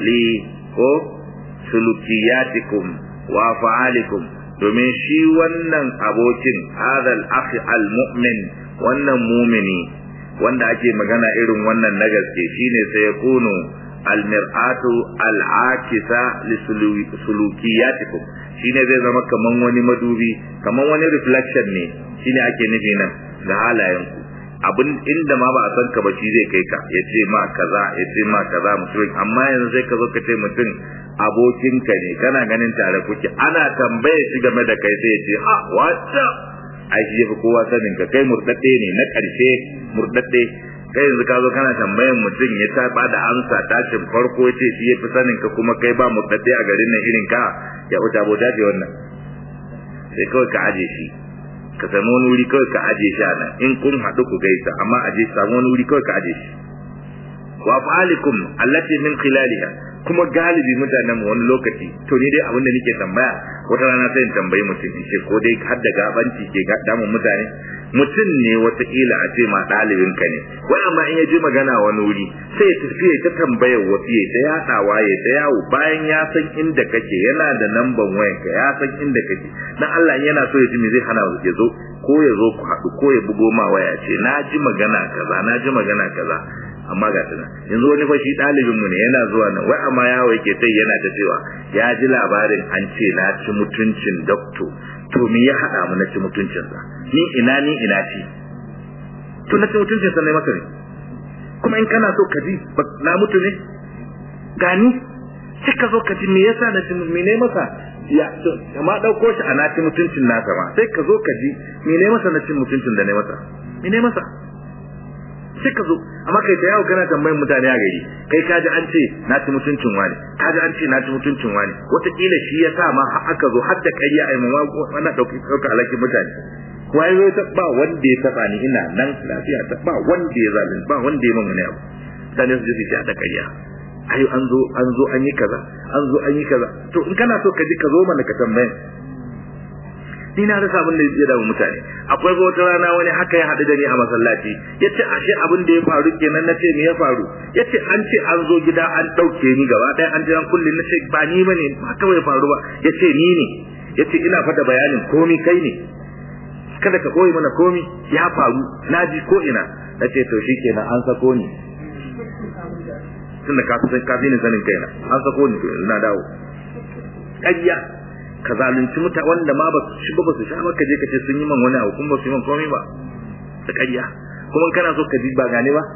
لسلوكياتكم وأفعالكم domin shi wannan abokin hadal akhi almu'min wannan mumini wanda ake magana irin wannan na gaske shine sai ya kunu almir'atu al'akisa lisulukiyatikum shine zai zama kaman wani madubi kaman wani reflection ne shine ake nufi nan ga halayenku abin inda ma ba a san ka ba shi zai kai ka ya ce ma kaza ya ce ma kaza mutum amma yanzu sai ka zo ka ce mutum abokinka ne kana ganin tare kuke ana tambaye shi game da kai sai ya ce a wata ai shi yafi kowa sanin ka kai murdadde ne na karshe murdadde kai yanzu ka zo kana tambayan mutum ya ta ba da amsa tashin farko ya ce shi yafi sanin ka kuma kai ba murdadde a garin nan irin ka ya wuta bota ce wannan sai kawai ka aje shi ka samu wani wuri kawai ka aje shi a nan in kun haɗu ku gaisa amma aje samu wani wuri kawai ka aje shi wa fa'alikum allati min khilaliha kuma galibi mutanen wani lokaci to ni dai abin da nake tambaya wata rana sai in tambayi mutum in ce ko dai har da gabanci ke damun mutane mutum ne wataƙila a ce ma ɗalibin ka ne wai amma in ya ji magana wani wuri sai ya tafi ya ta tambayar wasu ya ta yaɗawa ya ta yawo bayan ya san inda kake yana da namban wayanka ya san inda kake dan Allah yana so ya ji me zai hana ya zo ko ya zo ku haɗu ko ya bugo ma waya ce na ji magana kaza na ji magana kaza amma ga tana yanzu wani fashi ɗalibin mu ne yana zuwa nan wai amma yawo yake sai yana ta cewa ya ji labarin an ce na ci mutuncin dokto to me ya haɗa mu na ci mutuncin sa ni ina ni ina ci to na ci mutuncin sa ne maka ne kuma in kana so ka ji na mutu ne gani sai ka zo ka ji me yasa na ci me ne maka ya to amma dauko shi ana ci mutuncin nasa ma sai ka zo ka ji me ne masa na cin mutuncin da ne masa me ne masa sai ka zo amma kai ta yawo kana tambayin mutane a gari kai ka ji an ce na ci mutuncin wani ka ji an ce na ci mutuncin wani wataƙila shi ya sa ma har aka zo har da ƙarya a yi ma wannan ɗauki ɗauka alakin mutane wai zo ta ba wanda ya taɓa ni ina nan lafiya ta ba wanda ya zalunci ba wanda ya mamuni abu mutane su je su ta ƙarya ai an zo an zo an yi kaza an zo an yi kaza to in kana so ka ji ka zo mana ka tambayin ni na rasa abin da ya damu mutane akwai ga wata rana wani haka ya haɗu da ni a masallaci ya ce ashe abin da ya faru kenan na ce me ya faru ya ce an ce an zo gida an ɗauke ni gaba ɗaya an je an kulle na ce ba ni ba ne ba kawai faru ba ya ce ni ne ya ce ina fada bayanin komi kai ne kada ka koyi mana komi ya faru na ji ko ina na ce to shi kenan an sako ni tunda ka fi ka fi ni sanin kaina an sako ni to na dawo ƙarya ka zalunci muta wanda ma ba su ba su sha maka je ka ce sun yi man wani abu kuma ba su yi man komai ba ta ƙarya kuma kana so ka ji ba gane ba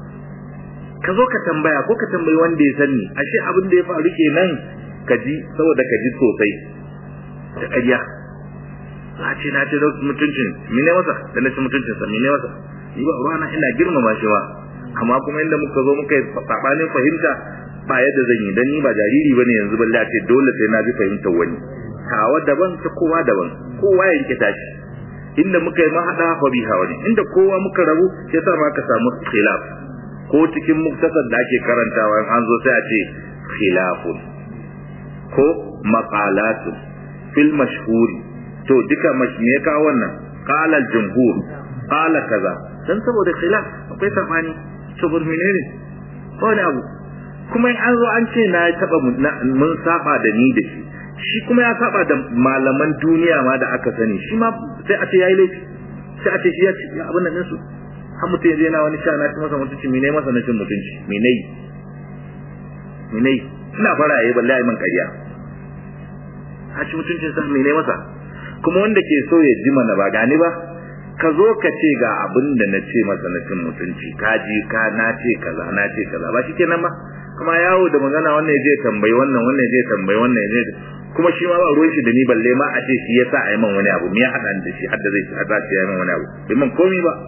ka zo ka tambaya ko ka tambayi wanda ya sani ashe abin da ya faru kenan ka ji saboda ka ji sosai ta ƙarya za ce na ce mutuncin mine masa da na ci mutuncinsa mine masa yi ba ruwana ina girmama shi ba amma kuma inda muka zo muka yi sabanin fahimta ba yadda zan yi dan ni ba jariri bane yanzu balle ce dole sai na ji fahimtar wani kawa daban ta kowa daban kowa ya rike tashi inda muka yi mahada fa biha wani inda kowa muka rabu sai sa ma ka samu khilaf ko cikin muktasar da ake karantawa an zo sai a ce khilafun ko maqalatun fil mashhuri to duka me ya kawo wannan qala al jumhur qala kaza dan saboda khilaf akwai sabani saboda menene wani abu kuma in an zo an ce na taba mun saba da ni da shi shi kuma ya saba da malaman duniya ma da aka sani shi ma sai a ce yayi laifi sai a ce shi ya ci abin nan su har mutum ya je na wani sha na ci masa mutunci me ne masa na cin mutunci me ne me ne ina fara yayi balle ai man ƙarya a ci mutuncin sa me ne masa kuma wanda ke so ya ji mana ba gani ba ka zo ka ce ga abin da na ce masa na cin mutunci ka ji ka na ce kaza na ce kaza ba shikenan ba kuma yawo da magana wannan ya je tambayi wannan wannan ya je tambayi wannan ya je kuma shi ma ba ruwan shi da ni balle ma a ce shi ya sa a yi man wani abu me ya haɗa da shi har da zai haɗa shi ya yi man wani abu bai man komi ba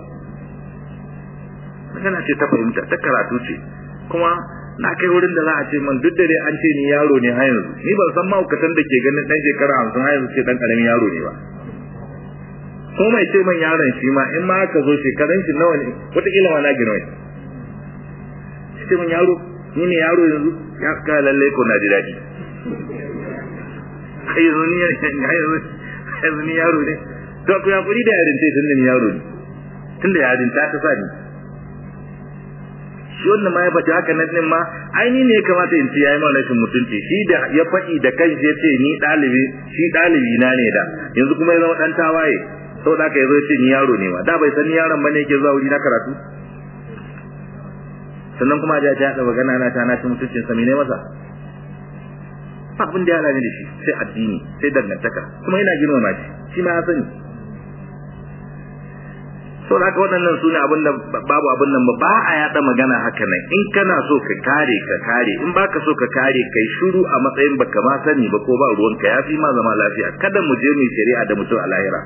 magana ce ta fahimta ta karatu ce kuma na kai wurin da za a ce man duk da dai an ce ni yaro ne har yanzu ni ban san mahaukatan da ke ganin ɗan shekara hamsin har yanzu ce ɗan ƙaramin yaro ne ba ko mai ce man yaron shi ma in ma aka zo shekaran shi nawa ne wataƙila ma na gina wai ce man yaro ni ne yaro yanzu ya ka lalle ko na ji daɗi kai yanzu ni yanzu ni yaro ne to ku ya kuri da yarin sai tunda ni yaro ne tunda yarin ta ta sa ni shi wannan ma ya faɗi haka nan din ma ai ni ne ya kamata in ce yayi mana rashin mutunci shi da ya faɗi da kanshi ya ce ni ɗalibi shi ɗalibi na ne da yanzu kuma ya zama ɗan tawaye saboda haka yazo ya ce ni yaro ne ma da bai san ni yaron bane yake zuwa wuri na karatu sannan kuma da ta haɗa magana na ta na ci mutuncin sa ne masa ba abin da ya hana ni da shi sai addini sai dangantaka kuma ina girmama shi shi ma ya sani so da haka waɗannan su ne abin da babu abin nan ba a yaɗa magana haka nan in kana so ka kare ka kare in baka so ka kare kai shiru a matsayin baka ma sani ba ko ba ruwanka ya fi ma zama lafiya kada mu je mu shari'a da mutum a lahira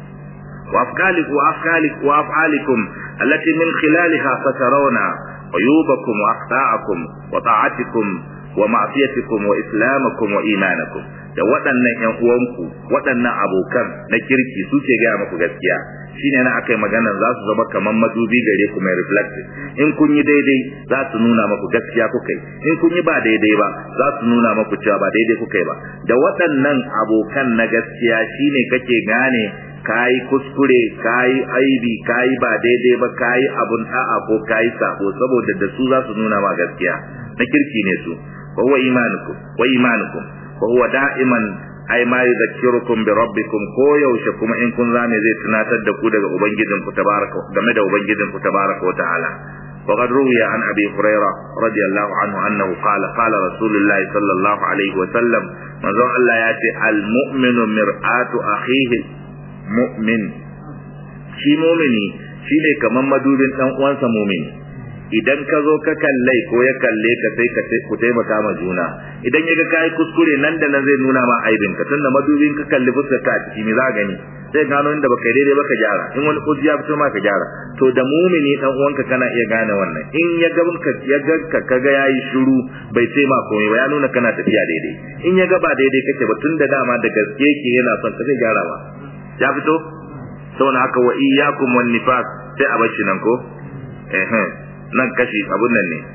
وأفعالكم وأفعالكم وأفعالكم التي من خلالها سترون عيوبكم وأخطاءكم وطاعتكم ومعصيتكم وإسلامكم وإيمانكم da waɗannan ƴan uwanku waɗannan abokan na kirki su ke gaya maku gaskiya shine na akai magana za su zama kamar madubi gare ku mai reflect in kun yi daidai za su nuna maku gaskiya kuka yi in kun yi ba daidai ba za su nuna maku cewa ba daidai kuka yi ba da waɗannan abokan na gaskiya shine kake gane kayi kuskure kayi aibi kayi ba daidai ba kayi abun da'a ko kayi sabo saboda da su za su nuna ma gaskiya na kirki ne su wa huwa imanukum wa imanukum wa huwa da'iman ai ma yuzakkirukum bi rabbikum ko yaushe kuma in kun zame zai tunatar da ku daga ubangijin ku tabaraka game da ubangijin ku tabaraka wa ta'ala وقد روي عن ابي هريره رضي الله عنه انه قال قال رسول الله صلى الله عليه وسلم من الله ياتي المؤمن مرآة اخيه mu'min shi mumini shine kaman madubin dan uwansa mumini idan ka zo ka kallai ko ya kalle ka sai ka ku taimaka ma juna idan ya ga kai kuskure nan da nan zai nuna ma aibin ka tunda madubin ka kalli fuskar ka a ciki me za gani sai gano inda baka daidai baka gyara in wani kuzi ya fito ma ka gyara to da mumini dan uwanka kana iya gane wannan in ya ga ka ya ga ka kaga yayi shiru bai ce ma komai ba ya nuna kana tafiya daidai in ya ga ba daidai kake ba tunda dama da gaske yake yana son ka zai gyara ba ya fito saboda haka wa iyyakum wan nifas sai a bashi nan ko eh nan kashi abun nan ne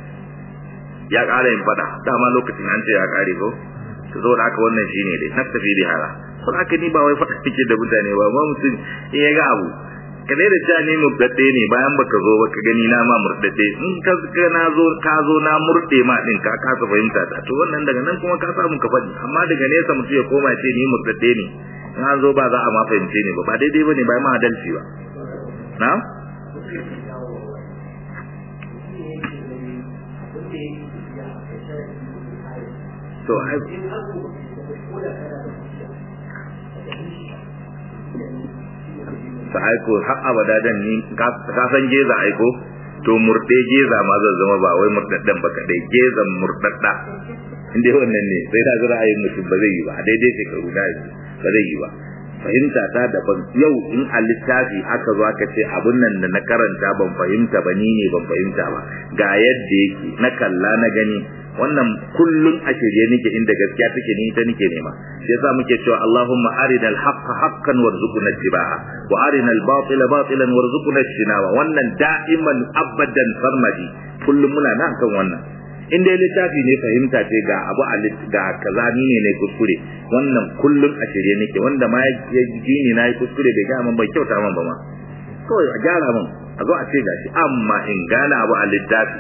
ya ƙara yin fada dama lokacin an ce ya ƙare ko to saboda haka wannan shine dai na tafi da hala saboda haka ni ba wai fada kike da mutane ba ba mutum in ya ga abu ka da cewa ni murdadde ne bayan baka zo ba ka gani na ma murdadde in ka ka na zo ka zo na murde ma din ka kasa fahimta ta to wannan daga nan kuma ka samu ka faɗi amma daga nesa mutum ya koma ce ni murdadde ne in an zo ba za a ma fahimce ne ba ba daidai ba ne ba ma adalci ba na to ai ta aiko har abada dan ni ka san geza aiko to murde geza ma zan zama ba wai murdaddan ba kadai gezan murdadda inda wannan ne sai da zura ayin mutum ba zai yi ba daidai shekaru da ba zai yi ba fahimta ta daban yau in a littafi aka zo aka ce abun nan da na karanta ban fahimta ba ni ne ban fahimta ba ga yadda yake na kalla na gani wannan kullun a shirye nake inda gaskiya take ni ita nake nema shi yasa muke cewa Allahumma arina al-haqqa haqqan warzuqna ittiba'a wa arina al-batila batilan warzuqna ijtinaba wannan da'iman abadan farmadi kullum muna nan kan wannan in dai littafi ne fahimta ce ga abu a ga kaza ni ne ne kuskure wannan kullum a shirye nake wanda ma ya ji ni na yi kuskure bai ga man bai kyauta man ba ma kawai a gyara man a zo a ce gashi amma in gane abu a littafi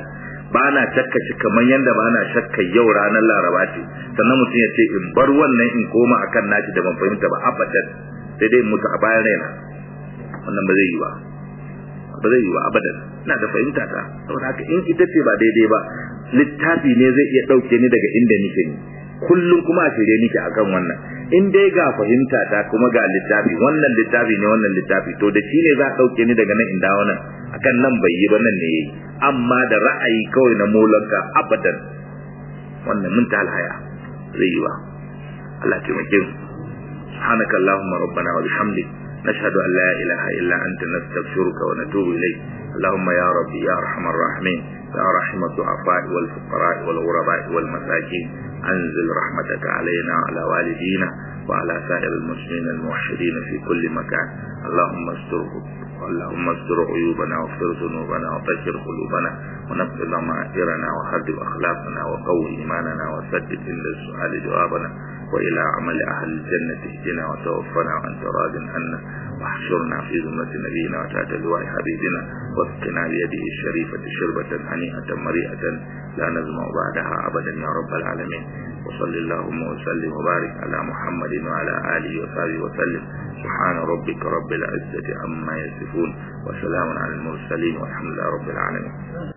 ba na shakka shi kamar yadda ba na shakka yau ranar laraba ce sannan mutum ya ce in bar wannan in koma akan nashi da ban fahimta ba abadan sai dai mutu a bayan raina wannan ba zai yi ba ba zai yi ba abadan ina da fahimta ta saboda haka in ita ce ba daidai ba littafi ne zai iya ɗauke ni daga inda nike ni kullum kuma a shirye nike akan wannan in dai ga fahimta ta kuma ga littafi wannan littafi ne wannan littafi to da shi ne za a ɗauke ni daga nan in dawo nan akan nan bai yi ba nan ne yayi amma da ra'ayi kawai na molanka abadan wannan mun ta alhaya zai yi ba Allah ya taimake mu subhanaka allahumma rabbana wa bihamdik نشهد أن لا إله إلا أنت نستغفرك ونتوب إليك اللهم يا ربي يا أرحم الراحمين يا رحم الضعفاء والفقراء والغرباء والمساكين أنزل رحمتك علينا وعلى والدينا وعلى سائر المسلمين الموحدين في كل مكان اللهم استرهم اللهم استر عيوبنا واغفر ذنوبنا وطهر قلوبنا ونقل ضمائرنا وحدد أخلاقنا وقوي إيماننا وسدد عند السؤال جوابنا وإلى عمل أهل الجنة اهدنا وتوفنا وأنت راض عنا واحشرنا في ذمة نبينا وتحت لواء حبيبنا واسقنا بيده الشريفة شربة هنيئة مريئة لا نزمع بعدها أبدا يا رب العالمين وصل اللهم وسلم وبارك على محمد وعلى آله وصحبه وسلم سبحان ربك رب العزة عما يصفون وسلام على المرسلين والحمد لله رب العالمين